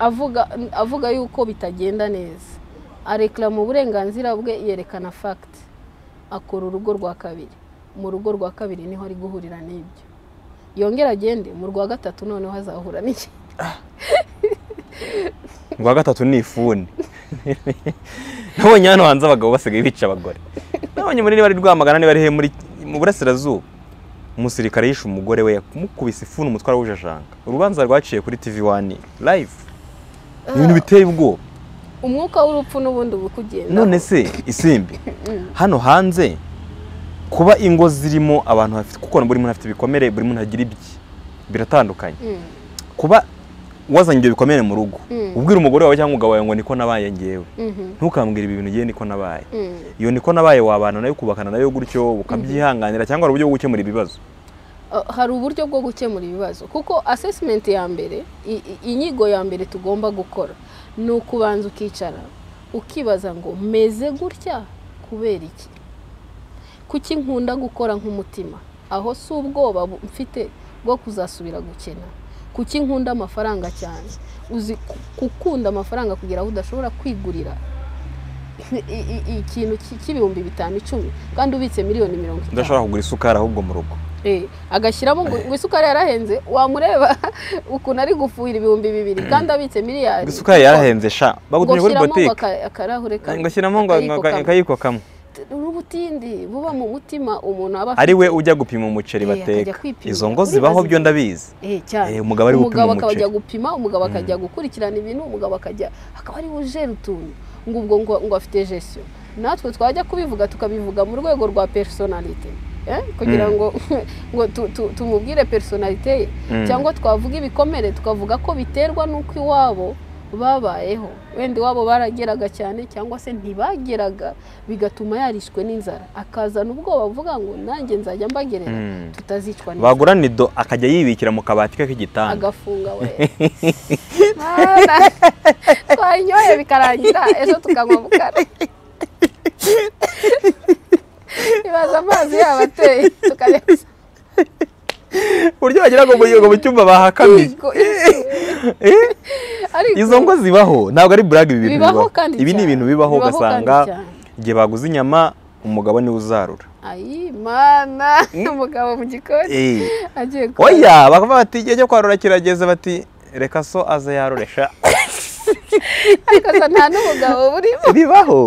avuga avuga yuko bitagenda neza arekarama uburenganzira bwe yerekana fagiti akora urugo rwa kabiri mu rugo rwa kabiri niho ari guhurira n'ibyo yongera agende mu rwa gatatu noneho azahura n'iki rwa gatatu ni ifuni nabonye hano hanze abagabo basigaye bica abagore nabonye muri bari rwamagana niba ari he muri mu burasirazuba umusirikare yishe umugore we yamukubise ifuni umutwe arawujajanga urubanza rwaciye kuri tv wani live Ni ibintu biteye ubwoba umwuka w'urupfu n'ubundi uba ukugenda none se isimbi hano hanze kuba ingo zirimo abantu bafite kuko buri muntu afite ibikomere buri muntu agira ibye biratandukanye kuba wazanye ibyo bikomere mu rugo Mm. ubwira umugore wawe cyangwa umugabo wawe ngo niko nabaye ngewe Mhm. ntukambwire ibi bintu ngewe niko nabaye Mhm. iyo niko nabaye wabana nayo ukubakana nayo gutyo ukabyihanganira cyangwa hari uburyo bwo gukemura ibibazo Uh, hari uburyo bwo gukemura ibibazo kuko assessment ya mbere i- i- inyigo ya mbere tugomba gukora ni ukubanza ukicara ukibaza ngo meze gutya kubera iki kuki nkunda gukora nk'umutima aho si ubwoba bu- mfite bwo kuzasubira gukena kuki nkunda amafaranga cyane uzi ku- gukunda amafaranga kugira aho udashobora kwigurira i- i- i- ikintu cy- cy'ibihumbi bitanu icumi kandi ubitse miliyoni mirongo itanu udashobora kugura isukari ahubwo mu rugo Eh, agashyiramo ngo ngo isukari yarahenze wamureba ukuntu ari gufuhira ibihumbi bibiri kandi abitse miliyari isukari yarahenze sha bagutuje kuri ngo botike aka- akarahure ka- ngashyiramo ngo akayiko kamwe. akayiko kamwe n'ubutindi buba mu mutima umuntu aba ari we ujya gupima umuceri Eh, akajya bateka kwipimira. izo ngo Uribaza zibaho byo ibintu. ndabizi Eh, cyane Eh, umugabo ari gupima umugabo umuceri. akajya gupima umugabo akajya gukurikirana ibintu umugabo akajya akaba ari ujera utuntu ngo ubwo ngo, ngo afite gestion natwe twajya kubivuga tukabivuga mu rwego rwa personalite eh, kugira Mm. ngo ngo tu- tu- tumubwire personalite ye Mm. cyangwa twavuga ibikomere tukavuga ko biterwa n'uko iwabo babayeho wenda iwabo barageraga cyane cyangwa se ntibageraga bigatuma yarishwe n'inzara akazana ubwoba avuga ngo nanjye nzajya mbagerera Mm. tutazicwa n'inzara bagura nido akajya yibikira mu kabati ke k'igitanda agafunga we Mana, twayinyoye bikarangira ejo tukanywa mukara ibaza amazi yaba ateye tukajya uburyo bagira ngo mu- ngo mu cyumba bahakamiye Eh, ariko izo ngo zibaho ntabwo ari burag ibi bintu bibaho bibaho kandi ibi ni cyane. ibintu bibaho Bibaho kandi ugasanga cyane. igihe baguze inyama umugabo niwe uzarura ayi mana umugabo mu gikoni Eh, agiye ku oya bakavuga bati igihe cyo kwarura kirageze bati reka so aze yarure sha ariko se nta n'umugabo burimo bibaho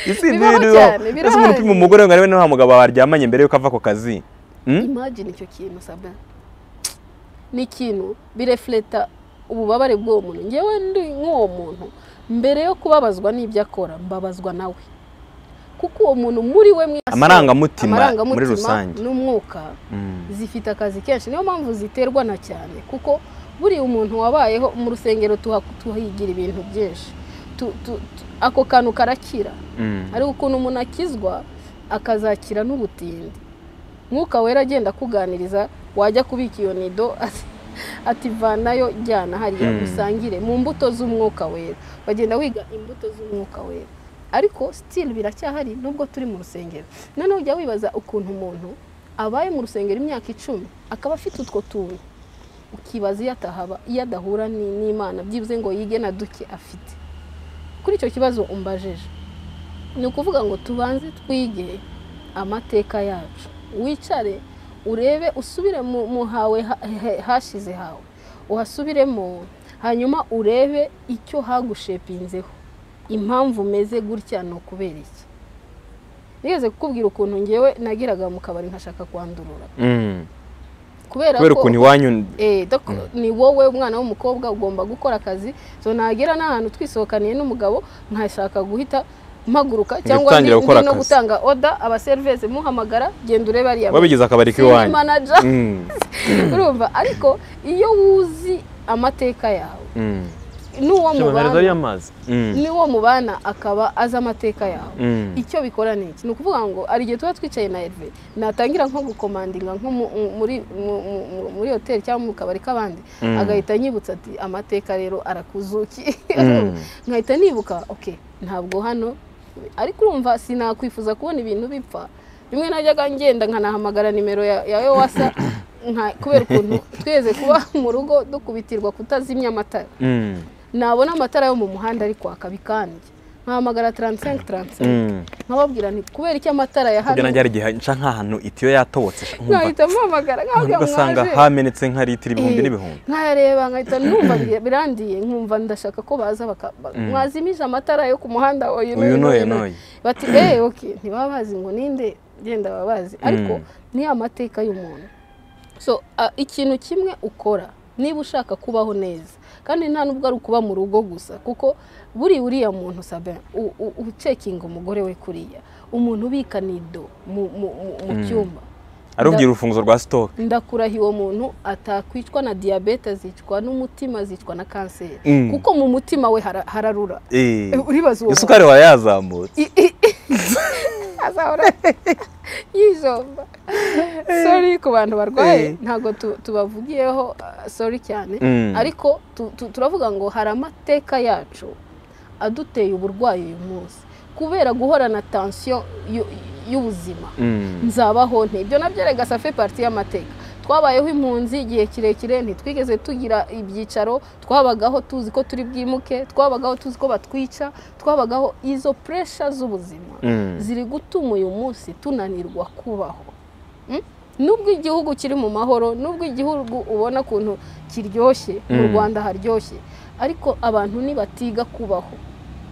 isi Bibaho ntiriho cyane, ese umuntu upima birahari. umugore ngo arebe niba nta mugabo baryamanye mbere yuko ava ku kazi Hmm? imagine icyo kintu sabwa ni ikintu birefleta ububabare bw'uwo muntu ngewe ndi nk'uwo muntu mbere yo kubabazwa n'ibyo akora mbabazwa nawe kuko uwo muntu muri we mwese Amarangamutima muri rusange. n'umwuka Mm. zifite akazi kenshi niyo mpamvu ziterwa na cyane kuko buriya umuntu wabayeho mu rusengero tuha- tuhigira ibintu byinshi Tu- tu- tu- ako kantu karakira Mm. ariko ukuntu umuntu akizwa akazakira n'ubutindi mwuka wera agenda akuganiriza wajya kubika iyo nido ati- ativanayo jyana hariya Mm. musangire mu mbuto z'umwuka wera bagenda wiga imbuto z'umwuka wera ariko sitili biracyahari nubwo turi mu rusengero noneho ujya wibaza ukuntu umuntu abaye mu rusengero imyaka icumi akaba afite utwo tuntu ukibaza iyo atahaba iyo adahura ni- n'imana byibuze ngo yige na duke afite kuri icyo kibazo umbajeje ni ukuvuga ngo tubanze twige amateka yacu wicare urebe usubire mu mu hawe ha- he- hashize hawe uhasubiremo hanyuma urebe icyo hagushepinzeho impamvu umeze gutya ni ukubera iki nigeze kukubwira ukuntu ngewe nagiraga mu kabari nkashaka kwandurura Mm. kubera kubera ko ukuntu iwanyu Eh, dok- ni wowe umwana w'umukobwa ugomba gukora akazi so nagera n'ahantu twisohokaniye n'umugabo nkashaka guhita mpaguruka cyangwa ndi, utangira gukora ndi no akazi. gutanga oda abaserivisi muhamagara genda urebe ariya wabigize akabari Senior k'iwanyu manager Mm. urumva ariko iyo wuzi amateka yawe Mm. n'uwo mubana amazi Mm. n'uwo mubana akaba azi amateka yawe Mm. icyo bikora ni iki ni ukuvuga ngo hari igihe tuba twicaye na Herve natangira nko gukomandinga nko mu- mu- muri mu- mu- mu- muri hoteli cyangwa mu kabari k'abandi Mm. agahita anyibutsa ati amateka rero arakuzuki Mm. nkahita nibuka oke ntabwo hano ariko urumva sinakwifuza kubona ibintu bipfa rimwe najyaga ngenda nkanahamagara nimero ya ya yowasa nka- kubera ukuntu tweze kuba mu rugo dukubitirwa kutazimya amatara Mm. nabona amatara yo mu muhanda ari kwaka bikanje nkahamagara 35 35 Mm. nkababwira nti kubera iki amatara ya Burya hano nanjye hari igihe nca nk'ahantu itiyo yatobotse sha, nkumva nkahita mpamagara nkababwira ugasanga mwaje hamenetse nka litiro ibihumbi Eh, n'ibihumbi nkayareba nkahita numva bi- birandiye nkumva ndashaka ko baza baka- ba- mwazimije amatara yo ku muhanda oyu Uyu n'uyu n'uyu n'uyu n'uyu. bati eee oke ntibaba bazi ngo ninde genda baba bazi ariko Mm. ni amateka y'umuntu so a- ikintu kimwe ukora niba ushaka kubaho neza kandi nta nubwo ari ukuba mu rugo gusa kuko buri uriya muntu sabe u- u- ucekinga umugore we kuriya umuntu ubika nido mu- mu mu- mu cyumba arubwira urufunguzo rwa sitoke ndakurahiye uwo muntu atakwicwa na diyabete azicwa n'umutima azicwa na kanseri Mm. kuko mu mutima we hara- hararura Eh, uribaza uwo muntu isukari wawe yazamutse azahora yijomba sori ku bantu barwaye ntabwo tu- tubavugiyeho sori cyane Mm. ariko tu- tu- turavuga ngo hari amateka yacu aduteye uburwayi uyu munsi kubera guhorana tansiyo y'ubuzima Mm. nzabaho nte ibyo nabyo rega safe parti y'amateka twabayeho impunzi igihe kirekire ntitwigeze tugira ibyicaro twabagaho tuzi ko turi bwimuke twabagaho tuzi ko batwica twabagaho izo puresha z'ubuzima Mm. ziri gutuma uyu munsi tunanirwa kubaho Mm? nubwo igihugu kiri mu mahoro nubwo igihugu ubona ukuntu kiryoshye mu Mm. rwanda haryoshye ariko abantu ntibatiga kubaho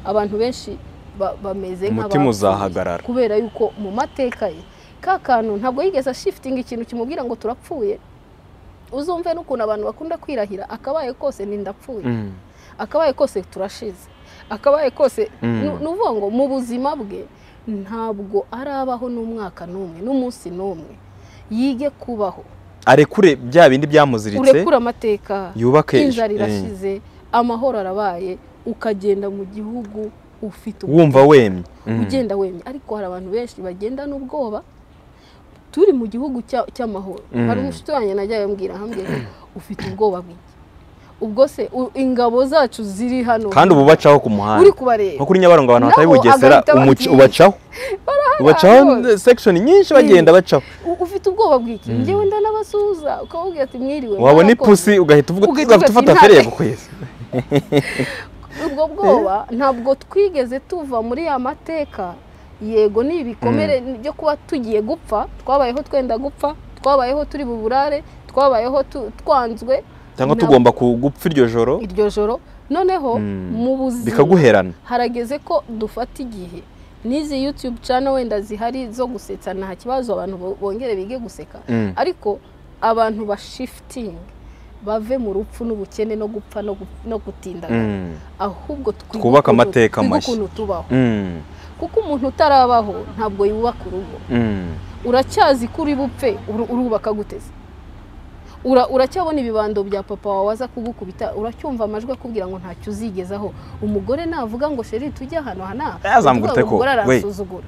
abantu benshi ba- bameze Umutima nk'abapfuye. uzahagarara. kubera yuko mu mateka ye ka kantu ntabwo yigeze ashifitinga ikintu kimubwira ngo turapfuye uzumve n'ukuntu abantu bakunda kwirahira akabaye kose ni ndapfuye Mm. akabaye kose turashize akabaye kose Mm. ni ni ukuvuga ngo mu buzima bwe ntabwo arabaho n'umwaka n'umwe n'umunsi n'umwe yige kubaho arekure bya bindi byamuziritse urekura amateka yubake inzara eh, irashize amahoro arabaye ukagenda mu gihugu ufite wumva wemye Mm. ugenda wemye ariko hari abantu benshi bagenda n'ubwoba turi mu gihugu cya- cy'amahoro Mm. hari umushuti wanjye najyayo mbwira hamwe ufite ubwoba bw'iki ubwo se u- ingabo zacu ziri hano kandi ubu bacaho ku uri muhanda kubareba nko kuri nyabarongo abantu bataye Nabo bugesera agahita umuci bagiye. ubacaho ubacaho rwose. section nyinshi bagenda bacaho U- ufite ubwoba bw'iki Mm. ngewe ndanabasuhuza ukababwira ati mwiriwe wabona mwarakoze." ipusi ugahita uvuga Ugahita ugahita ufata ufata intare. feri yagukwezi ubwo bwoba ntabwo twigeze tuva muri ya mateka yego ni ibikomere byo kuba tugiye gupfa twabayeho twenda gupfa twabayeho turi buburare twabayeho tu- twanzwe cyangwa Nabo- tugomba ku- gupfa iryo joro iryo joro noneho Mm. mu buzima bikaguherana harageze ko dufata igihe n'izi yutube cana wenda zihari zo gusetsa nta kibazo abantu bo- bongere bige guseka Mm. ariko abantu bashifitinge bave mu rupfu n'ubukene no gupfa no gu- no gutindagara Mm. ahubwo twige ukuntu- Twubake amateka twige mashya. ukuntu tubaho Mm. kuko umuntu utarabaho ntabwo yubaka urugo Mm. uracyazi ko uri bupfe uru- urubaka guteze Ura- uracyabona ibibando bya papa wawe aza kugukubita uracyumva amajwi akubwira ngo ntacyo uzigezaho umugore navuga ngo sheri tujye ahantu aha n'aha Yazamugura uvuga ngo uteko, umugore we. aransuzugura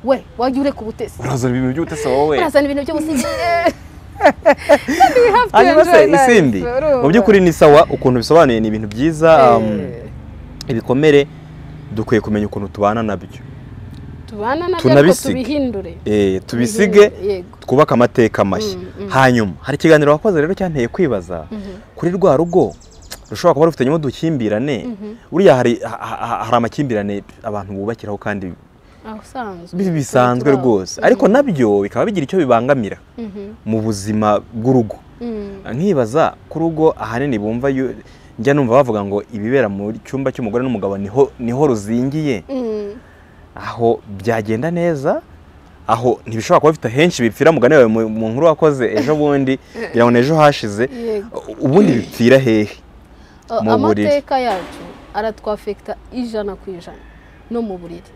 we wajya ureka ubutesi urazana ibintu by'ubutesi wowe urazana ibintu byose hanyuma se isindi mu by'ukuri ni sawa ukuntu bisobanuye ni ibintu byiza um, ibikomere dukwiye kumenya ukuntu tubana nabyo tubana nabyo ariko tunabisige. tubihindure Eh, tubisige yego twubake amateka mashya Mm, mm. hanyuma hari ikiganiro wakoze rero cyanteye kwibaza Mhm, kuri rwa rugo rushobora kuba rufitanyemo udukimbirane mhm. buriya hari ha- ha- hari amakimbirane abantu bubakiraho kandi aho usanzwe bi- bisanzwe Turaho. rwose Mhm, ariko nabyo bikaba bigira icyo bibangamira mhm, mu buzima bw'urugo mhm. nkibaza ku rugo ahanini bumva yu- njya numva bavuga ngo ibibera mu cyumba cy'umugore n'umugabo niho niho ruzingiye Mm, aho byagenda neza aho ntibishobora kuba bifite henshi bipfira mugani wawe mu- mu nkuru wakoze ejo bundi ngira ngo ni ejo hashize yego ubundi bipfira hehe Uh, mu buriri. amateka yacu aratwafekita ijana ku ijana no mu buriri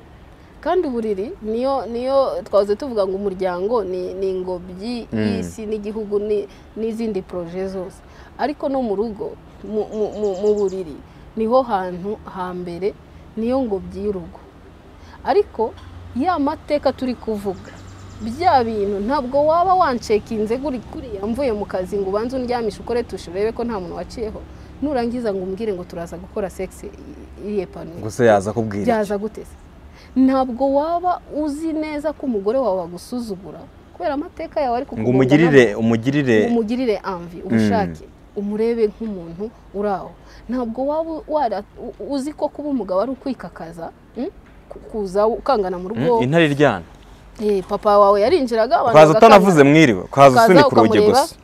kandi uburiri niyo niyo twahoze tuvuga ngo umuryango ni ni ingobyi Mm. y'isi n'igihugu ni- n'izindi poroje zose ariko no mu rugo mu- mu- mu- mu buriri niho hantu hambere niyo ngobyi y'urugo ariko ya mateka turi kuvuga bya bintu ntabwo waba wancekinze guri kuriya mvuye mu kazi ngo ubanze undyamishe ukore tushe urebe ko nta muntu waciyeho nurangiza ngo umbwire ngo turaza gukora segisi iyepanuye gusa yaza kubwira iki? byaza gute se? ntabwo waba uzi neza ko umugore wawe agusuzugura kubera amateka yawe ari ngo kukugongana umugirire umugirire ngo umugirire amvi ubushake umurebe nk'umuntu uri aho ntabwo waba wara- u- uzi ko kuba umugabo ari ukwikakaza mm? Ku- kuza ukangana mu rugo Mm, intare iryana Eh, papa wawe yarinjiraga abantu ukaza bagakangana. utanavuze mwiriwe ukaza Ukaza usunika urugi ukamureba. gusa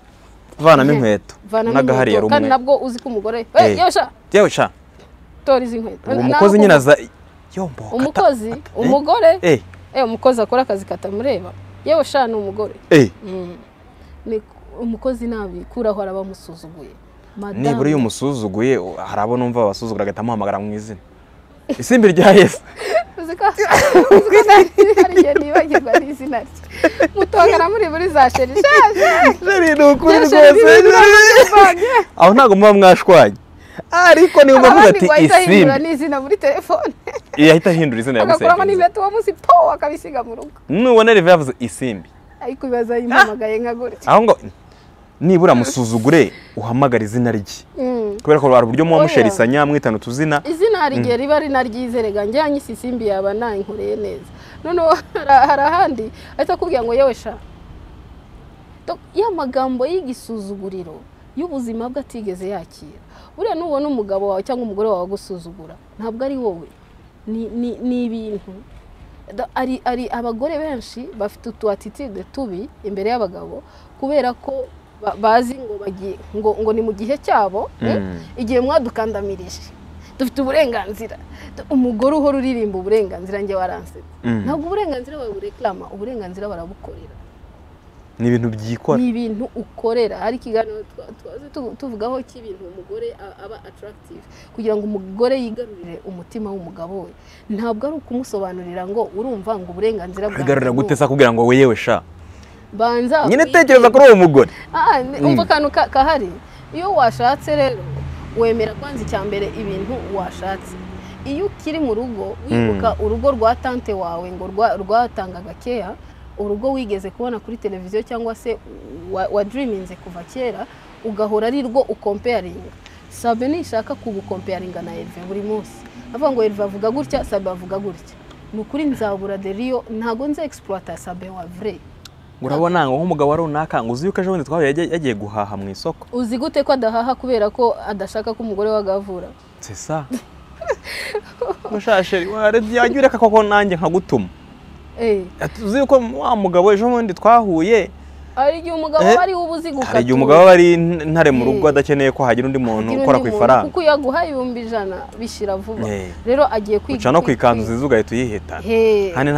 uvanamo Eh, inkweto vanamo n'agahari inkweto, yari kandi umwe nabwo uzi ko umugore Eh. "Eh, yosha yewe sha tora izi nkweto uwo Na- mukozi naho nyine ku- aza yombo umukozi umugore eh eh, umukozi akora akazi katamureba yewe sha ni umugore eh Mm. Ni- umukozi nabikuraho araba amusuzuguye nibura iyo madamu umusuzuguye u- hari abo numva babasuzugura agahita amuhamagara mu izina isimbi rya yesu uzi ko uzi ko nari- hari igihe nibagirwa n'izina rye mutongana muri buri za sheri shaje jeri ni ukuri Yesu, rwose ni byiza, aho ntabwo muba mwashwanye ariko niba uvuga abandi ati ngo ahita ahindura isimbi n'izina muri telefone yahita ahindura izina agakuramo yagusengeza n'impeta uwo munsi po akabisiga mu rugo nubona reve yavuze isimbi ariko ibibazo yimpamagaye nka gutya aho ngo nibura musuzugure uhamagara izina rye Mm. kubera ko hari uburyo muba Oya. musherisanya mwitana utuzina izina hari igihe riba ari naryize rega njyanye isisimbi yaba nayinkoreye neza noneho hari ahandi ahita akubwira ngo yewe sha ya magambo y'igisuzuguriro y'ubuzima bwe atigeze yakira buriya nubona umugabo wawe cyangwa umugore wawe agusuzugura ntabwo ari wowe ni ibintu ari abagore benshi bafite utu atitide tubi imbere y'abagabo kubera ko bazi ngo ngo ni mu gihe cyabo igihe mwadukandamirije dufite uburenganzira umugore uhora uririmba uburenganzira njye waransetsa ntabwo uburenganzira bawe bureklama uburenganzira barabukorera ni ibintu byikora ni ibintu ukorera hari ikiganiro tuvugaho cy'ibintu umugore aba atarakitive kugira ngo umugore yigarurire umutima w'umugabo we ntabwo ari ukumusobanurira ngo urumva ngo uburenganzira bwawe wigarurira gute se kugira ngo yewe sha banza nyine tekereza kuri uwo mugore umva akantu kahari iyo washatse rero wemera kwanza icya mbere ibintu washatse iyo ukiri mu rugo wibuka urugo rwa tante wawe ngo rwatangaga keya urugo wigeze kubona kuri televiziyo cyangwa se wadiriminze kuva kera ugahora ari rwo ukompeyaringa sabe nishaka kugukompeyaringa na erive buri munsi avuga ngo erive avuga gutya sabe avuga gutya ni ukuri nzabura deriyo ntabwo nze egisipurata sabe wa vure urabona ngo nk'umugabo wa runaka ngo uzi yuko ejo bundi twahuye yagiye guhaha mu isoko uzi gute ko adahaha kubera ko adashaka ko umugore we agavura sesa mushasheri warebye wajya ureka koko nanjye nkagutuma tuzi yuko wa mugabo ejo bundi twahuye hari igihe umugabo aba ari ubuzi gukatura hari igihe umugabo aba ari ntare mu rugo adakeneye ko hagira undi muntu ukora ku ifaranga kuko iyo aguhaye ibihumbi ijana bishira vuba rero agiye kwiga uca no ku ikanzu nziza ugahita uyihitana kandi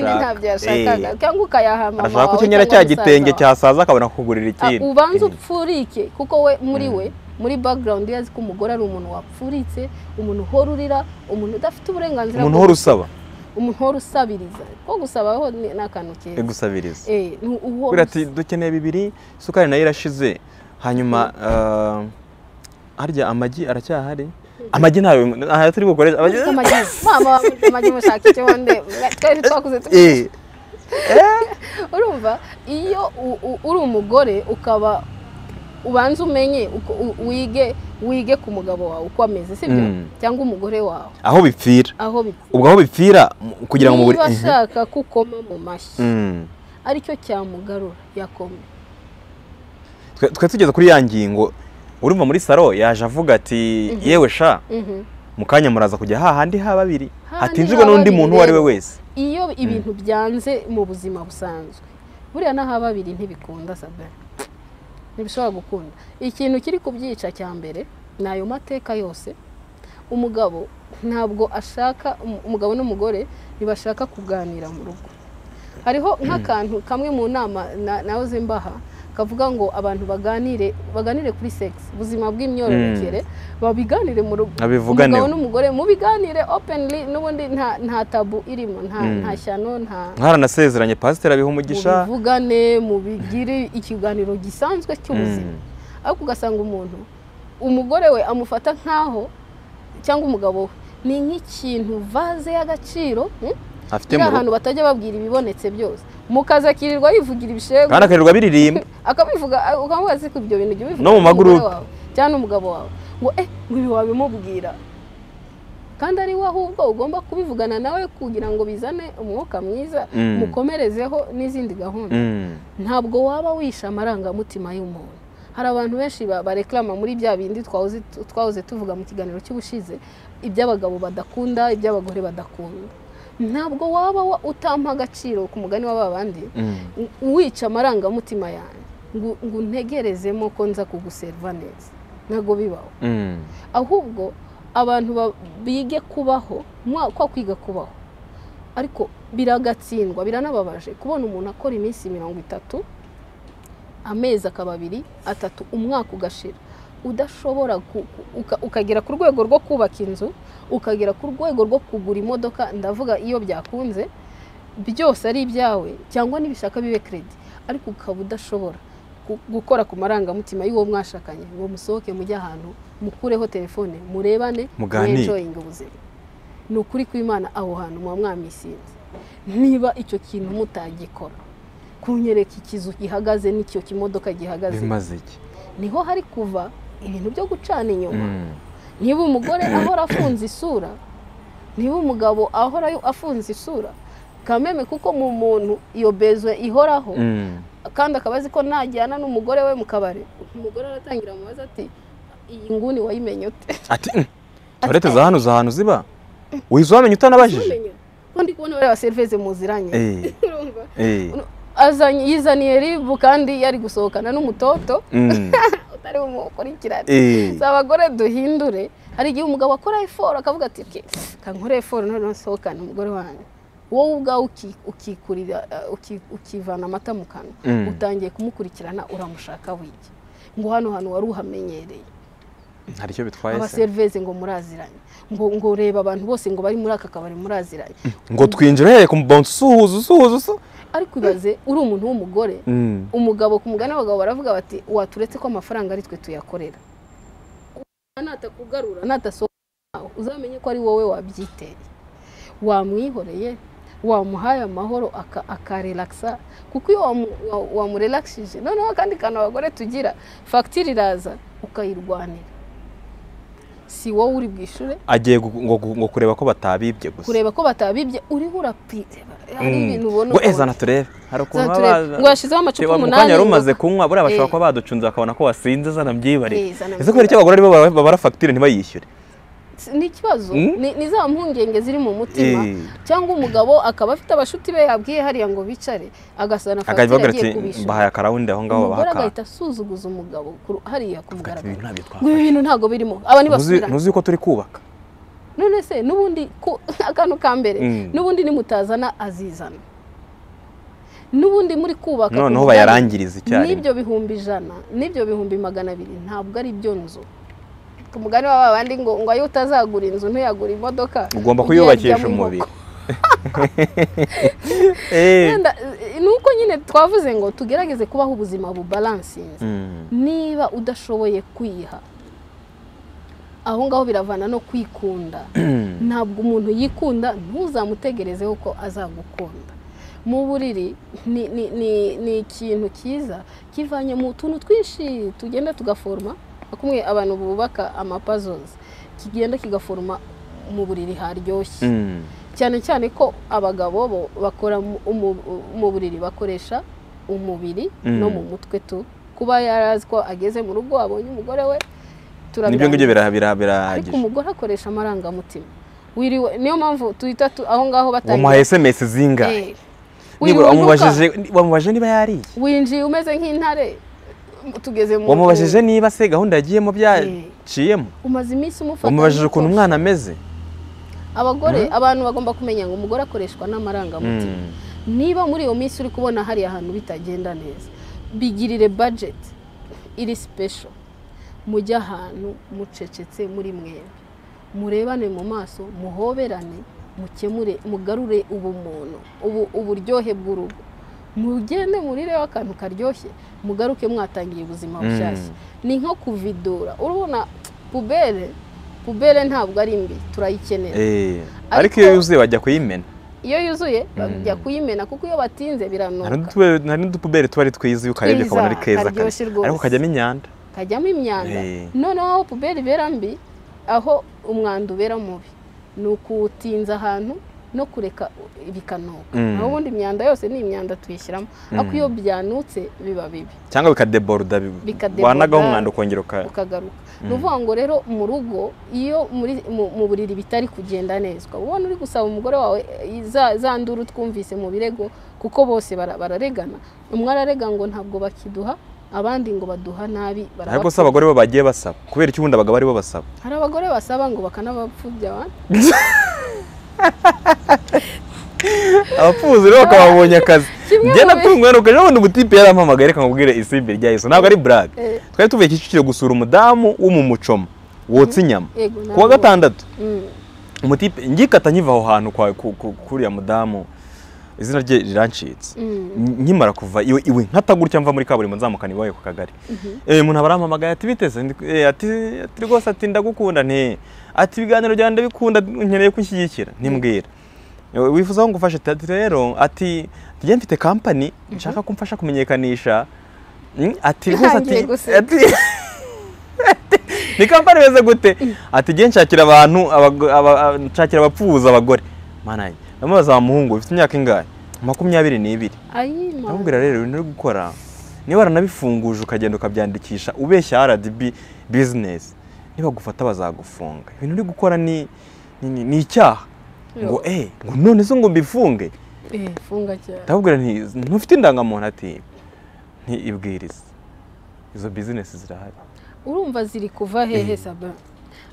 ntabyo ashaka cyangwa ukayaha mama ashaka ko ukenyera cya gitenge cyasaza akabona kukugurira ikindi ubanza upfurike kuko we muri we muri background yazi ko umugore ari umuntu wapfuritse umuntu uhora urira umuntu udafite uburenganzira umuntu uhora usaba umuntu uhora usabiriza ko gusabaho ni akantu keza gusabiriza ati dukeneye bibiri isukari nayo irashize hanyuma harya amagi aracyahari amagi ntayo ntayo turi bukore mama amagi mushaka ikibondo twari twakuze urumva iyo uri umugore ukaba ubanza umenye wige wige ku mugabo wawe uko ameze sibyo cyangwa umugore wawe aho bipfira aho bipfira ubwo aho bipfira kugira ngo niba ashaka ko ukoma mu mashyi aricyo cyamugarura yakoma twe tugeze kuri ya ngingo urumva muri salo yaje avuga ati yewe sha mu kanya muraza kujya hahandi ha babiri hatinjirwe n'undi muntu uwo ari we wese iyo ibintu byanze mu buzima busanzwe buriya n'aha babiri ntibikunda sabara ntibishobora gukunda ikintu kiri kubyica cya mbere ni ayo mateka yose umugabo ntabwo ashaka umugabo n'umugore ntibashaka kuganira mu rugo hariho nk'akantu kamwe mu nama nawe zimbaha kavuga ngo abantu baganire baganire kuri segisi ubuzima bw'imyororokere babiganire mu rugo umugabo n'umugore mubiganire openly n'ubundi nta tabu irimo nta shyano nta mwaranasezeranye pasiteri abiha umugisha mubivugane mubigire ikiganiro gisanzwe cy'ubuzima ariko ugasanga umuntu umugore we amufata nk'aho cyangwa umugabo we ni nk'ikintu vaze y'agaciro afitemo ahantu batajya babwira ibibonetse byose mukazi akirirwa yivugira ibishegu kandi akirirwa biririmba akabivuga ukamubaza ko ibyo bintu jya ubivuga no mu magurupe cyangwa n'umugabo wawe ngo eh ngo ibi wabimubwira kandi ari we ahubwo ugomba kubivugana nawe kugira ngo bizane umwuka mwiza mukomerezeho n'izindi gahunda ntabwo waba wishe amarangamutima y'umuntu hari abantu benshi bareklama muri bya bindi twahoze tuvuga mu kiganiro cy'ubushize iby'abagabo badakunda iby'abagore badakunda ntabwo waba utampa agaciro ku mugani w'aba bandi wica amarangamutima yanjye ngo untegerezemo ko nza kuguseriva neza ntabwo bibaho ahubwo abantu bige kubaho kwa kwiga kubaho ariko biragatsindwa biranababaje kubona umuntu akora iminsi mirongo itatu amezi akaba abiri atatu umwaka ugashira udashobora ukagera ku rwego rwo kubaka inzu ukagera ku rwego rwo kugura imodoka ndavuga iyo byakunze byose ari ibyawe cyangwa n'ibishaka bibe keredi ariko ukaba udashobora gukora ku marangamutima y'uwo mwashakanye ngo musohoke mujye ahantu mukureho telefone murebane mwenjoyinga ubuzima ni ukuri kw'imana aho hantu muba mwamisinze niba icyo kintu mutagikora kunyereka ikizu gihagaze n'icyo kimodoka gihagaze bimaze iki niho hari kuva ibintu byo gucana inyuma niba umugore ahora afunze isura niba umugabo ahora afunze isura kameme kuko mu muntu iyo bezwe ihoraho Mm. kandi akaba azi ko najyana n'umugore we mu kabari umugore aratangira amubaza ati iyi nguni wayimenye ute Ati "Mm, toilette za hano za hantu ziba wiza wamenya utanabajije Wamenye? ko ndi kubona bariya baserivise muziranye Eh, Urumva? eh, azanye yizaniye ribu kandi yari gusohokana n'umutoto mm, utari bumukurikirane eh, si abagore duhindure hari igihe umugabo akora eforo akavuga ati "Ke, kankore eforo none nsohokane umugore wanjye wowe ubwawe uki- ukikurira uh, uki- ukivana amata mu kanwa Mm. utangiye kumukurikirana uramushaka wiki ngo hano hantu wari uhamenyereye hari icyo bitwaye se abaserivise ngo muraziranye ngo ngo reba abantu bose ngo bari muri aka kabari muraziranye ngo twinjira uhereye ku mubonso usuhuza usuhuza usu ariko ibaze uri umuntu w'umugore Mm, umugabo ku mugani abagabo baravuga bati waturetse ko amafaranga ari twe tuyakorera natakugarura natasohoka uzamenye ko ari wowe wabyiteye wamwihoreye wamuhaye amahoro aka- akarelakisa kuko iyo wamu- wa- wamurelakishije noneho akandi kantu abagore tugira fagitire iraza ukayirwanira si wowe uri bwishure agiye gu- ngo gu- ngo kureba ko batabibye gusa kureba ko batabibye uriho urapite hari Mm. ibintu ubona ngo ukabona- ezana turebe hari ukuntu Zana baba turebe. baza- ngo yashyizeho amacupa Reba mu umunani kanya yari ngo- umaze kunywa buriya bashobora Eh. kuba baducunze bakabona ko wasinze zanambyibariye Eh, zanambyibariye. ese kubera icyo abagore aribo bara- babara fagitire ntibayishyure Si- ni ikibazo Mm. ni, ni za mpungenge ziri mu mutima Eh. cyangwa umugabo akaba afite abashuti be yabwiye hariya ngo bicare agasana akajya fagitire bagira agiye ati kubishyura bahaye akarawundi aho ngaho umugore baha agahita asuzuguza umugabo ku ru- hariya ku aka mugaragaro ibintu ntabyo ngo ibi twafashe bintu ntabwo birimo aba Ntuzi- ntibasubirane ntuzi ko turi kubaka none se n'ubundi ku- akantu ka mbere Mm. n'ubundi nimutazana azizana n'ubundi muri kubaka ku noneho bugari, bayarangiriza icyarimwe n'ibyo bihumbi ijana n'ibyo bihumbi magana abiri ntabwo ari byo nzu ku mugani wa babandi ngo ngo ayo utazagura inzu ntuyagura imodoka ugomba ujye kuyubakisha uryamo inkoko. umubiri Eh. Wenda, eh, ni uko nyine twavuze ngo tugerageze kubaho ubuzima bubalansinze Mm. niba udashoboye kwiha aho ngaho biravana no kwikunda ntabwo umuntu yikunda ntuzamutegerezeho ko azagukunda mu buriri ni, ni, ni, ni ikintu cyiza kivanye mu tuntu twinshi tugenda tugaforoma akumwe abantu bubaka amapazozi kigenda kigaforoma mu buriri haryoshye Mm. cyane cyane ko abagabo bo bakora mu- umu- mu buriri bakoresha umubiri Mm. no mu mutwe tu kuba yarazi ko ageze mu rugo abonye umugore we nibyo ngibyo turabirangiza bira- bira- ariko birahagije umugore akoresha amarangamutima wiriwe niyo mpamvu tuhita tu- aho ngaho wamuhaye sms zingahe Eh. Nibura Wiriwe unuka, wamubajije- wamubajije niba yariye winjiye umeze nk'intare tugeze mu wamubajije niba se gahunda yagiyemo byaciyemo umaze iminsi umufata wamubajije ukuntu nk'uko- umwana ameze abagore abantu bagomba kumenya ngo umugore akoreshwa n'amarangamutima Mm. niba muri iyo minsi uri kubona hari ahantu bitagenda neza bigirire budget iri special mujye ahantu mucecetse muri mwembi murebane mu maso muhoberane mukemure mugarure ubumuntu ubu uburyohe bw'urugo mugende murireho akantu karyoshye mugaruke mwatangiye ubuzima Mm. bushyashya ni nko kuvidura urabona pubere pubere ntabwo ari mbi turayikenera Eh. Ariko- ariko iyo yuzuye bajya kuyimena iyo yuzuye bajya kuyimena kuko iyo batinze hari biranoga n'utu- hari n'udupuberi tuba ari twiza iyo ukarebye Twiza, ukabona ari keza karyoshye kare. rwose. ariko kajyamo imyanda kajyamo imyanda Eh. noneho aho puberi ibera mbi aho umwanda ubera mubi ni ukuwutinza ahantu no kureka bikanoga Mm. naho ubundi imyanda yose ni imyanda tuyishyiramo ariko iyo byanutse biba bibi cyangwa bikadeboruda bi- Bikadeboruda. wanagaho umwanda ukongera uka ukagaruka ni ukuvuga ngo rero mu rugo iyo muri mu- mu buriri bitari kugenda neza ukaba ubona uri gusaba umugore wawe eh, za- za nduru twumvise mu birego kuko bose bara- bararegana umwe ararega ngo ntabwo bakiduha abandi ngo baduha nabi ariko se barabapfubya. abagore bo bagiye basaba kubera iki ubundi abagabo aribo basaba hari abagore basaba ngo bakanabapfubya abandi abapfuzi rero bakababonye akazi Kimwe njye mu bi- natunguwe nuko ejo bundi umutipe yarampamagaye reka nkubwire isimbi rya yesu ntabwo ari burage Eh. twari tuvuye kicukiro gusura umudamu wo mu mucoma wotsa inyama Yego, ku wa nabwo. gatandatu Mm. umutipe ngikata nkiva aho hantu kwa ku- ku- kuriya mudamu izina rye rirancitse Mm. Nk- nkimara kuva iwe iwe nkata gutya mva muri kaburimbo nzamukana iwawe ku kagari eh umuntu aba arampamagaye ati biteze Ndi- eh, ati ati rwose ati ndagukunda nti ati ibiganiro byanjye ndabikunda nkeneye ko unshyigikira ntimbwira Eh, wifuza ko ngufasha ati ati rero ati njye mfite kampani nshaka ko umfasha kumenyekanisha Mm, ati rwose ati Ntangiye guseka. ati- ni kampani imeze gute ati njye nshakira abantu abago- aba- aba- nshakira abapfubuza abagore mana yanjye ndamubaza wa muhungu ufite imyaka ingahe makumyabiri n'ibiri ayima ndamubwira rero ibintu uri gukora niba waranabifunguje ukagenda ukabyandikisha ubeshya RDB bizinesi nibagufata bazagufunga ibintu uri gukora ni ni- ni- ni icyaha ngo eh ngo none se ngo mbifunge Eh, funga cyane ndamubwira nti ntufite indangamuntu ati ntibwirize izo bizinesi zirahari urumva ziri kuva hehe saba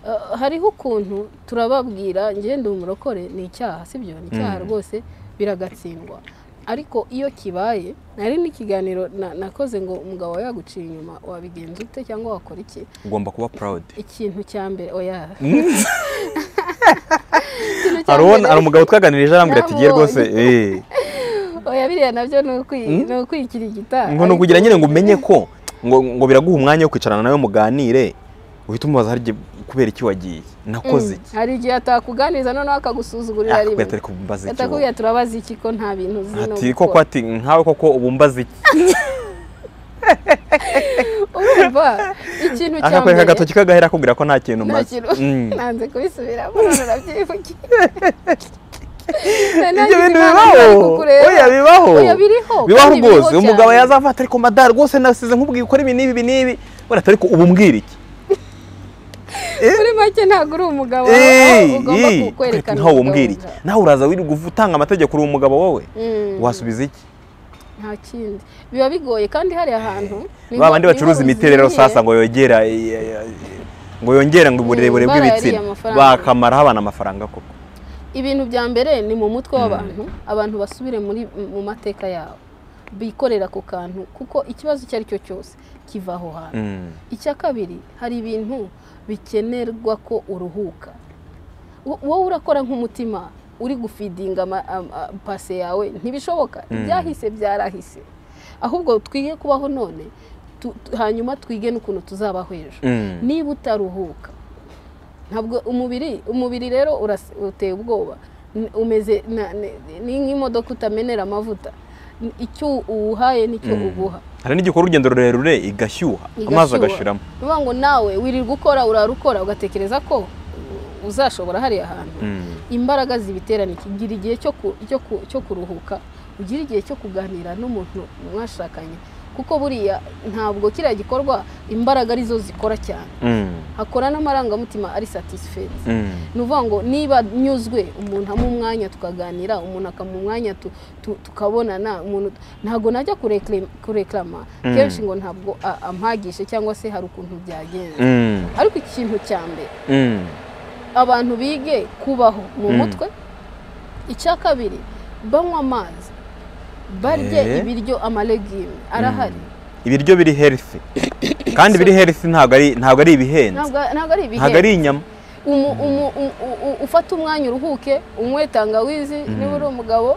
Eh, hariho ukuntu turababwira ngende umurokore ni icyaha sibyo ni icyaha Mm. rwose biragatsindwa ariko iyo kibaye nari n'ikiganiro na- nakoze ngo umugabo wawe yaguciye inyuma wabigenza ute cyangwa wakora iki ugomba kuba purawudi ikintu cya mbere oya hari uwo- hari umugabo twaganirije arambwira ati giye rwose eh oya biriya nabyo ni ukwi- Mm. ni ukwikirigita ngo ni ukugira nyine ngo umenye ko ngo ngo biraguha umwanya wo kwicarana nawe muganire uhita umubaza hari igihe kubera iki wagiye nakoze iki hari igihe atakuganiriza noneho akagusuzugurira akubwira rimwe atari kumbaza iki wowe. atakubwira turabaza iki ko nta bintu uzi no ati gukora." koko ati nkawe koko ubu mbaza iki urumva ikintu cya akakwereka agatoki kagahera akubwira ko nta kintu umaze Mm. nanze kubisubiramo none urabyivugira Nari ibyo nagize bintu inama bibaho nari kukureba. oya bibaho Oya, biriho bibaho kandi rwose biriho umugabo cyane. yazafata ariko mada rwose nasize nkubwiye ukora ibi n'ibi ibi n'ibi wenda ariko ubu mbwira iki muri make ntabwo uri umugabo aho Eee, ugomba eee, ku- kwerekana ntawe umugabo umbwira iki wawe. nawe uraza wirirwa utanga amategeko uri umugabo wowe Mm, wasubiza iki nta kindi biba bigoye kandi hari ahantu niho- ba bandi niho bacuruza imiti uzimiye. rero sasa ngo yongera i- i- i- ngo yongera ngo uburebure Mm, bw'ibitsina barayariye amafaranga. bakamaraho abana amafaranga koko ibintu bya mbere ni mu mutwe w'abantu abantu basubire muri mu mateka yabo bikorera ku kantu kuko ikibazo icyo ari cyo cyose kiva aho hantu Mm. icya kabiri hari ibintu bikenerwa ko uruhuka Wo- wowe urakora nk'umutima uri gufidinga ama- am- a- pase yawe ntibishoboka ibyahise byarahise ahubwo twige kubaho none tu- tu- hanyuma twige n'ukuntu tuzabaho ejo Mm. niba utaruhuka ntabwo umubiri umubiri rero uras- uteye ubwoba N- umeze na- ni ni nk'imodoka utamenera amavuta N- icyo uwuhaye nicyo Mm. uguha hari n'igikora urugendo rurerure igashyuha amazi agashiramo ni ukuvuga ngo nawe wirirwa ukora urarukora ugatekereza ko uzashobora hariya hantu Mm. imbaraga zibiterana iki gira igihe cyo ku- cyo ku- cyo kuruhuka ugira igihe cyo kuganira n'umuntu mwashakanye kuko buriya ntabwo kiriya gikorwa imbaraga arizo zikora cyane Mm. hakora n'amarangamutima ari satisifezi Mm. ni ukuvuga ngo niba nyuzwe umuntu amuha umwanya tukaganira umuntu akamuha umwanya tu- tu- tukabonana umuntu ntabwo najya kurekle- kureklama Mm. kenshi ngo ntabwo a- ampagije cyangwa se hari ukuntu byagenze Mm. ariko ikintu cya mbere Mm. abantu bige kubaho mu Mm. mutwe icya kabiri banywa amazi barye Eh. ibiryo amalegime arahari ibiryo biri healthy kandi biri healthy ntabwo ari ntabwo ari ibihenze ntabwo ntabwo ari ibihe ntabwo ari inyama umu- umu- u- u- u- ufate umwanya uruhuke unywe tangawizi niba uri umugabo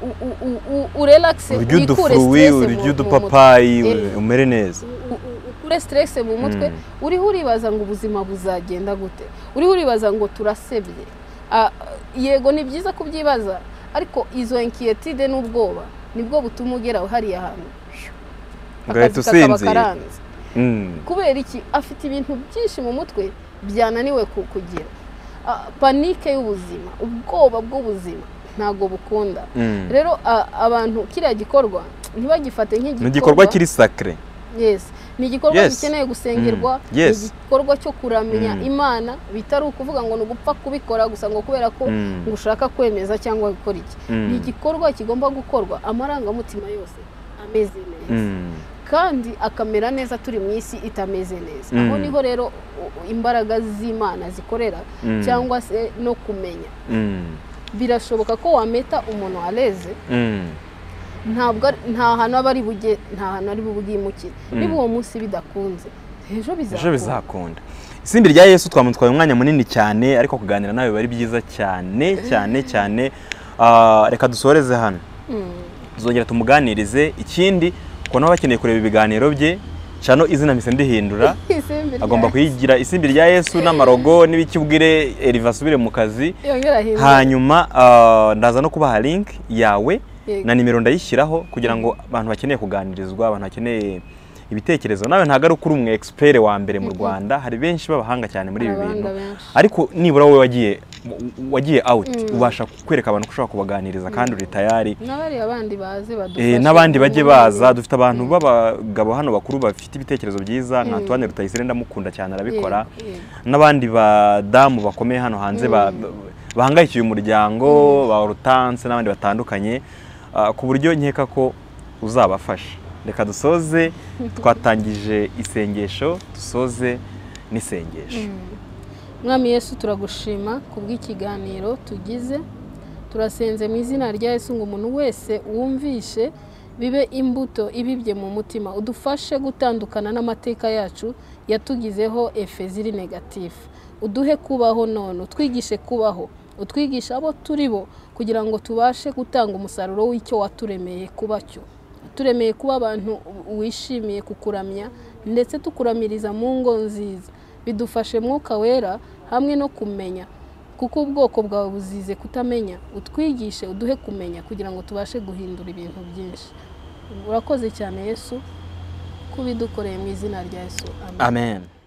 u- u- u- u- urelakise urya wikure udufurui stress mu- urya mu udupapayi mutwe. u- umere neza U- u- ukure stress mu mutwe Mm. uriho uribaza ngo ubuzima buzagenda gute uriho uribaza ngo turasebye Ah, yego ni byiza kubyibaza ariko izo enkiyetide n'ubwoba nibwo butuma ugera hariya hantu ugahita Akazi kakaba usinzira karanze. Mm. kubera iki afite ibintu byinshi mu mutwe byananiwe ku- kugira Ah, panike y'ubuzima ubwoba bw'ubuzima ntabwo bukunda Mm. rero a- abantu kiriya gikorwa ntibagifate ni igikorwa nk'igikorwa kiri sacre yes ni igikorwa Yes. gikeneye gusengerwa Mm. Yes. ni igikorwa cyo kuramya Mm. imana bitari ukuvuga ngo ni ugupfa kubikora gusa ngo kubera ko Mm. ngo ushaka kwemeza cyangwa gukora iki Mm. ni igikorwa kigomba gukorwa amarangamutima yose ameze neza Mm. kandi akamera neza turi mu isi itameze neza Mm. aho niho rero u- imbaraga z'imana zikorera Mm. cyangwa se no kumenya Mm. birashoboka ko wameta umuntu wareze Mm. ntabwo ari- nta hantu aba ari buge nta hantu ari bubwimukire niba uwo munsi bidakunze ejo ejo bizakunda bizakunda isimbi rya yesu twamutwaye umwanya munini cyane ariko kuganira nawe biba ari byiza cyane cyane cyane Ah, reka dusoreze hano Mm. tuzongera tumuganirize ikindi kubona nawe bakeneye kureba ibiganiro bye cano izina mpise ndihindura Isimbi rya- agomba kuyigira isimbi rya yesu n'amarogo n'ibikibwire eriva asubire mu kazi yongera ahindura. hanyuma ah, ndaza no kubaha link yawe Yego. na nimero ndayishyiraho kugira ngo abantu bakeneye kuganirizwa abantu bakeneye ibitekerezo nawe ntabwo ari uko uri umu expert wa mbere mu rwanda hari benshi b'abahanga cyane muri ibi Abahanga bintu benshi. ariko nibura wowe wagiye w- wagiye awuti ubasha kwereka abantu ko ushobora kubaganiriza kandi uri tayari n'abari abandi bazi Eh, badufasha n'abandi bajye kubona baza dufite abantu b'abagabo hano bakuru bafite ibitekerezo byiza nka tuwane rutayisire ndamukunda cyane arabikora Yego, yego. n'abandi badamu bakomeye hano hanze ba- bahangayikiye umuryango ba rutanse n'abandi batandukanye ah, ku buryo nkeka ko uzabafasha reka dusoze twatangije isengesho dusoze n'isengesho mwami yesu turagushima ku bw'ikiganiro tugize turasenze mu izina rya yesu ngo umuntu wese wumvishe bibe imbuto ibibye mu mutima udufashe gutandukana n'amateka yacu yatugizeho efe ziri negatifu uduhe kubaho none utwigishe kubaho utwigishe abo turi bo kugira ngo tubashe gutanga umusaruro w'icyo waturemeye kuba cyo turemeye kuba abantu wishimiye kukuramya ndetse tukuramiriza mu ngo nziza bidufashe mwuka wera hamwe no kumenya kuko ubwoko bwawe buzize kutamenya utwigishe uduhe kumenya kugira ngo tubashe guhindura ibintu byinshi urakoze cyane yesu kubidukoreye mu izina rya yesu amen amen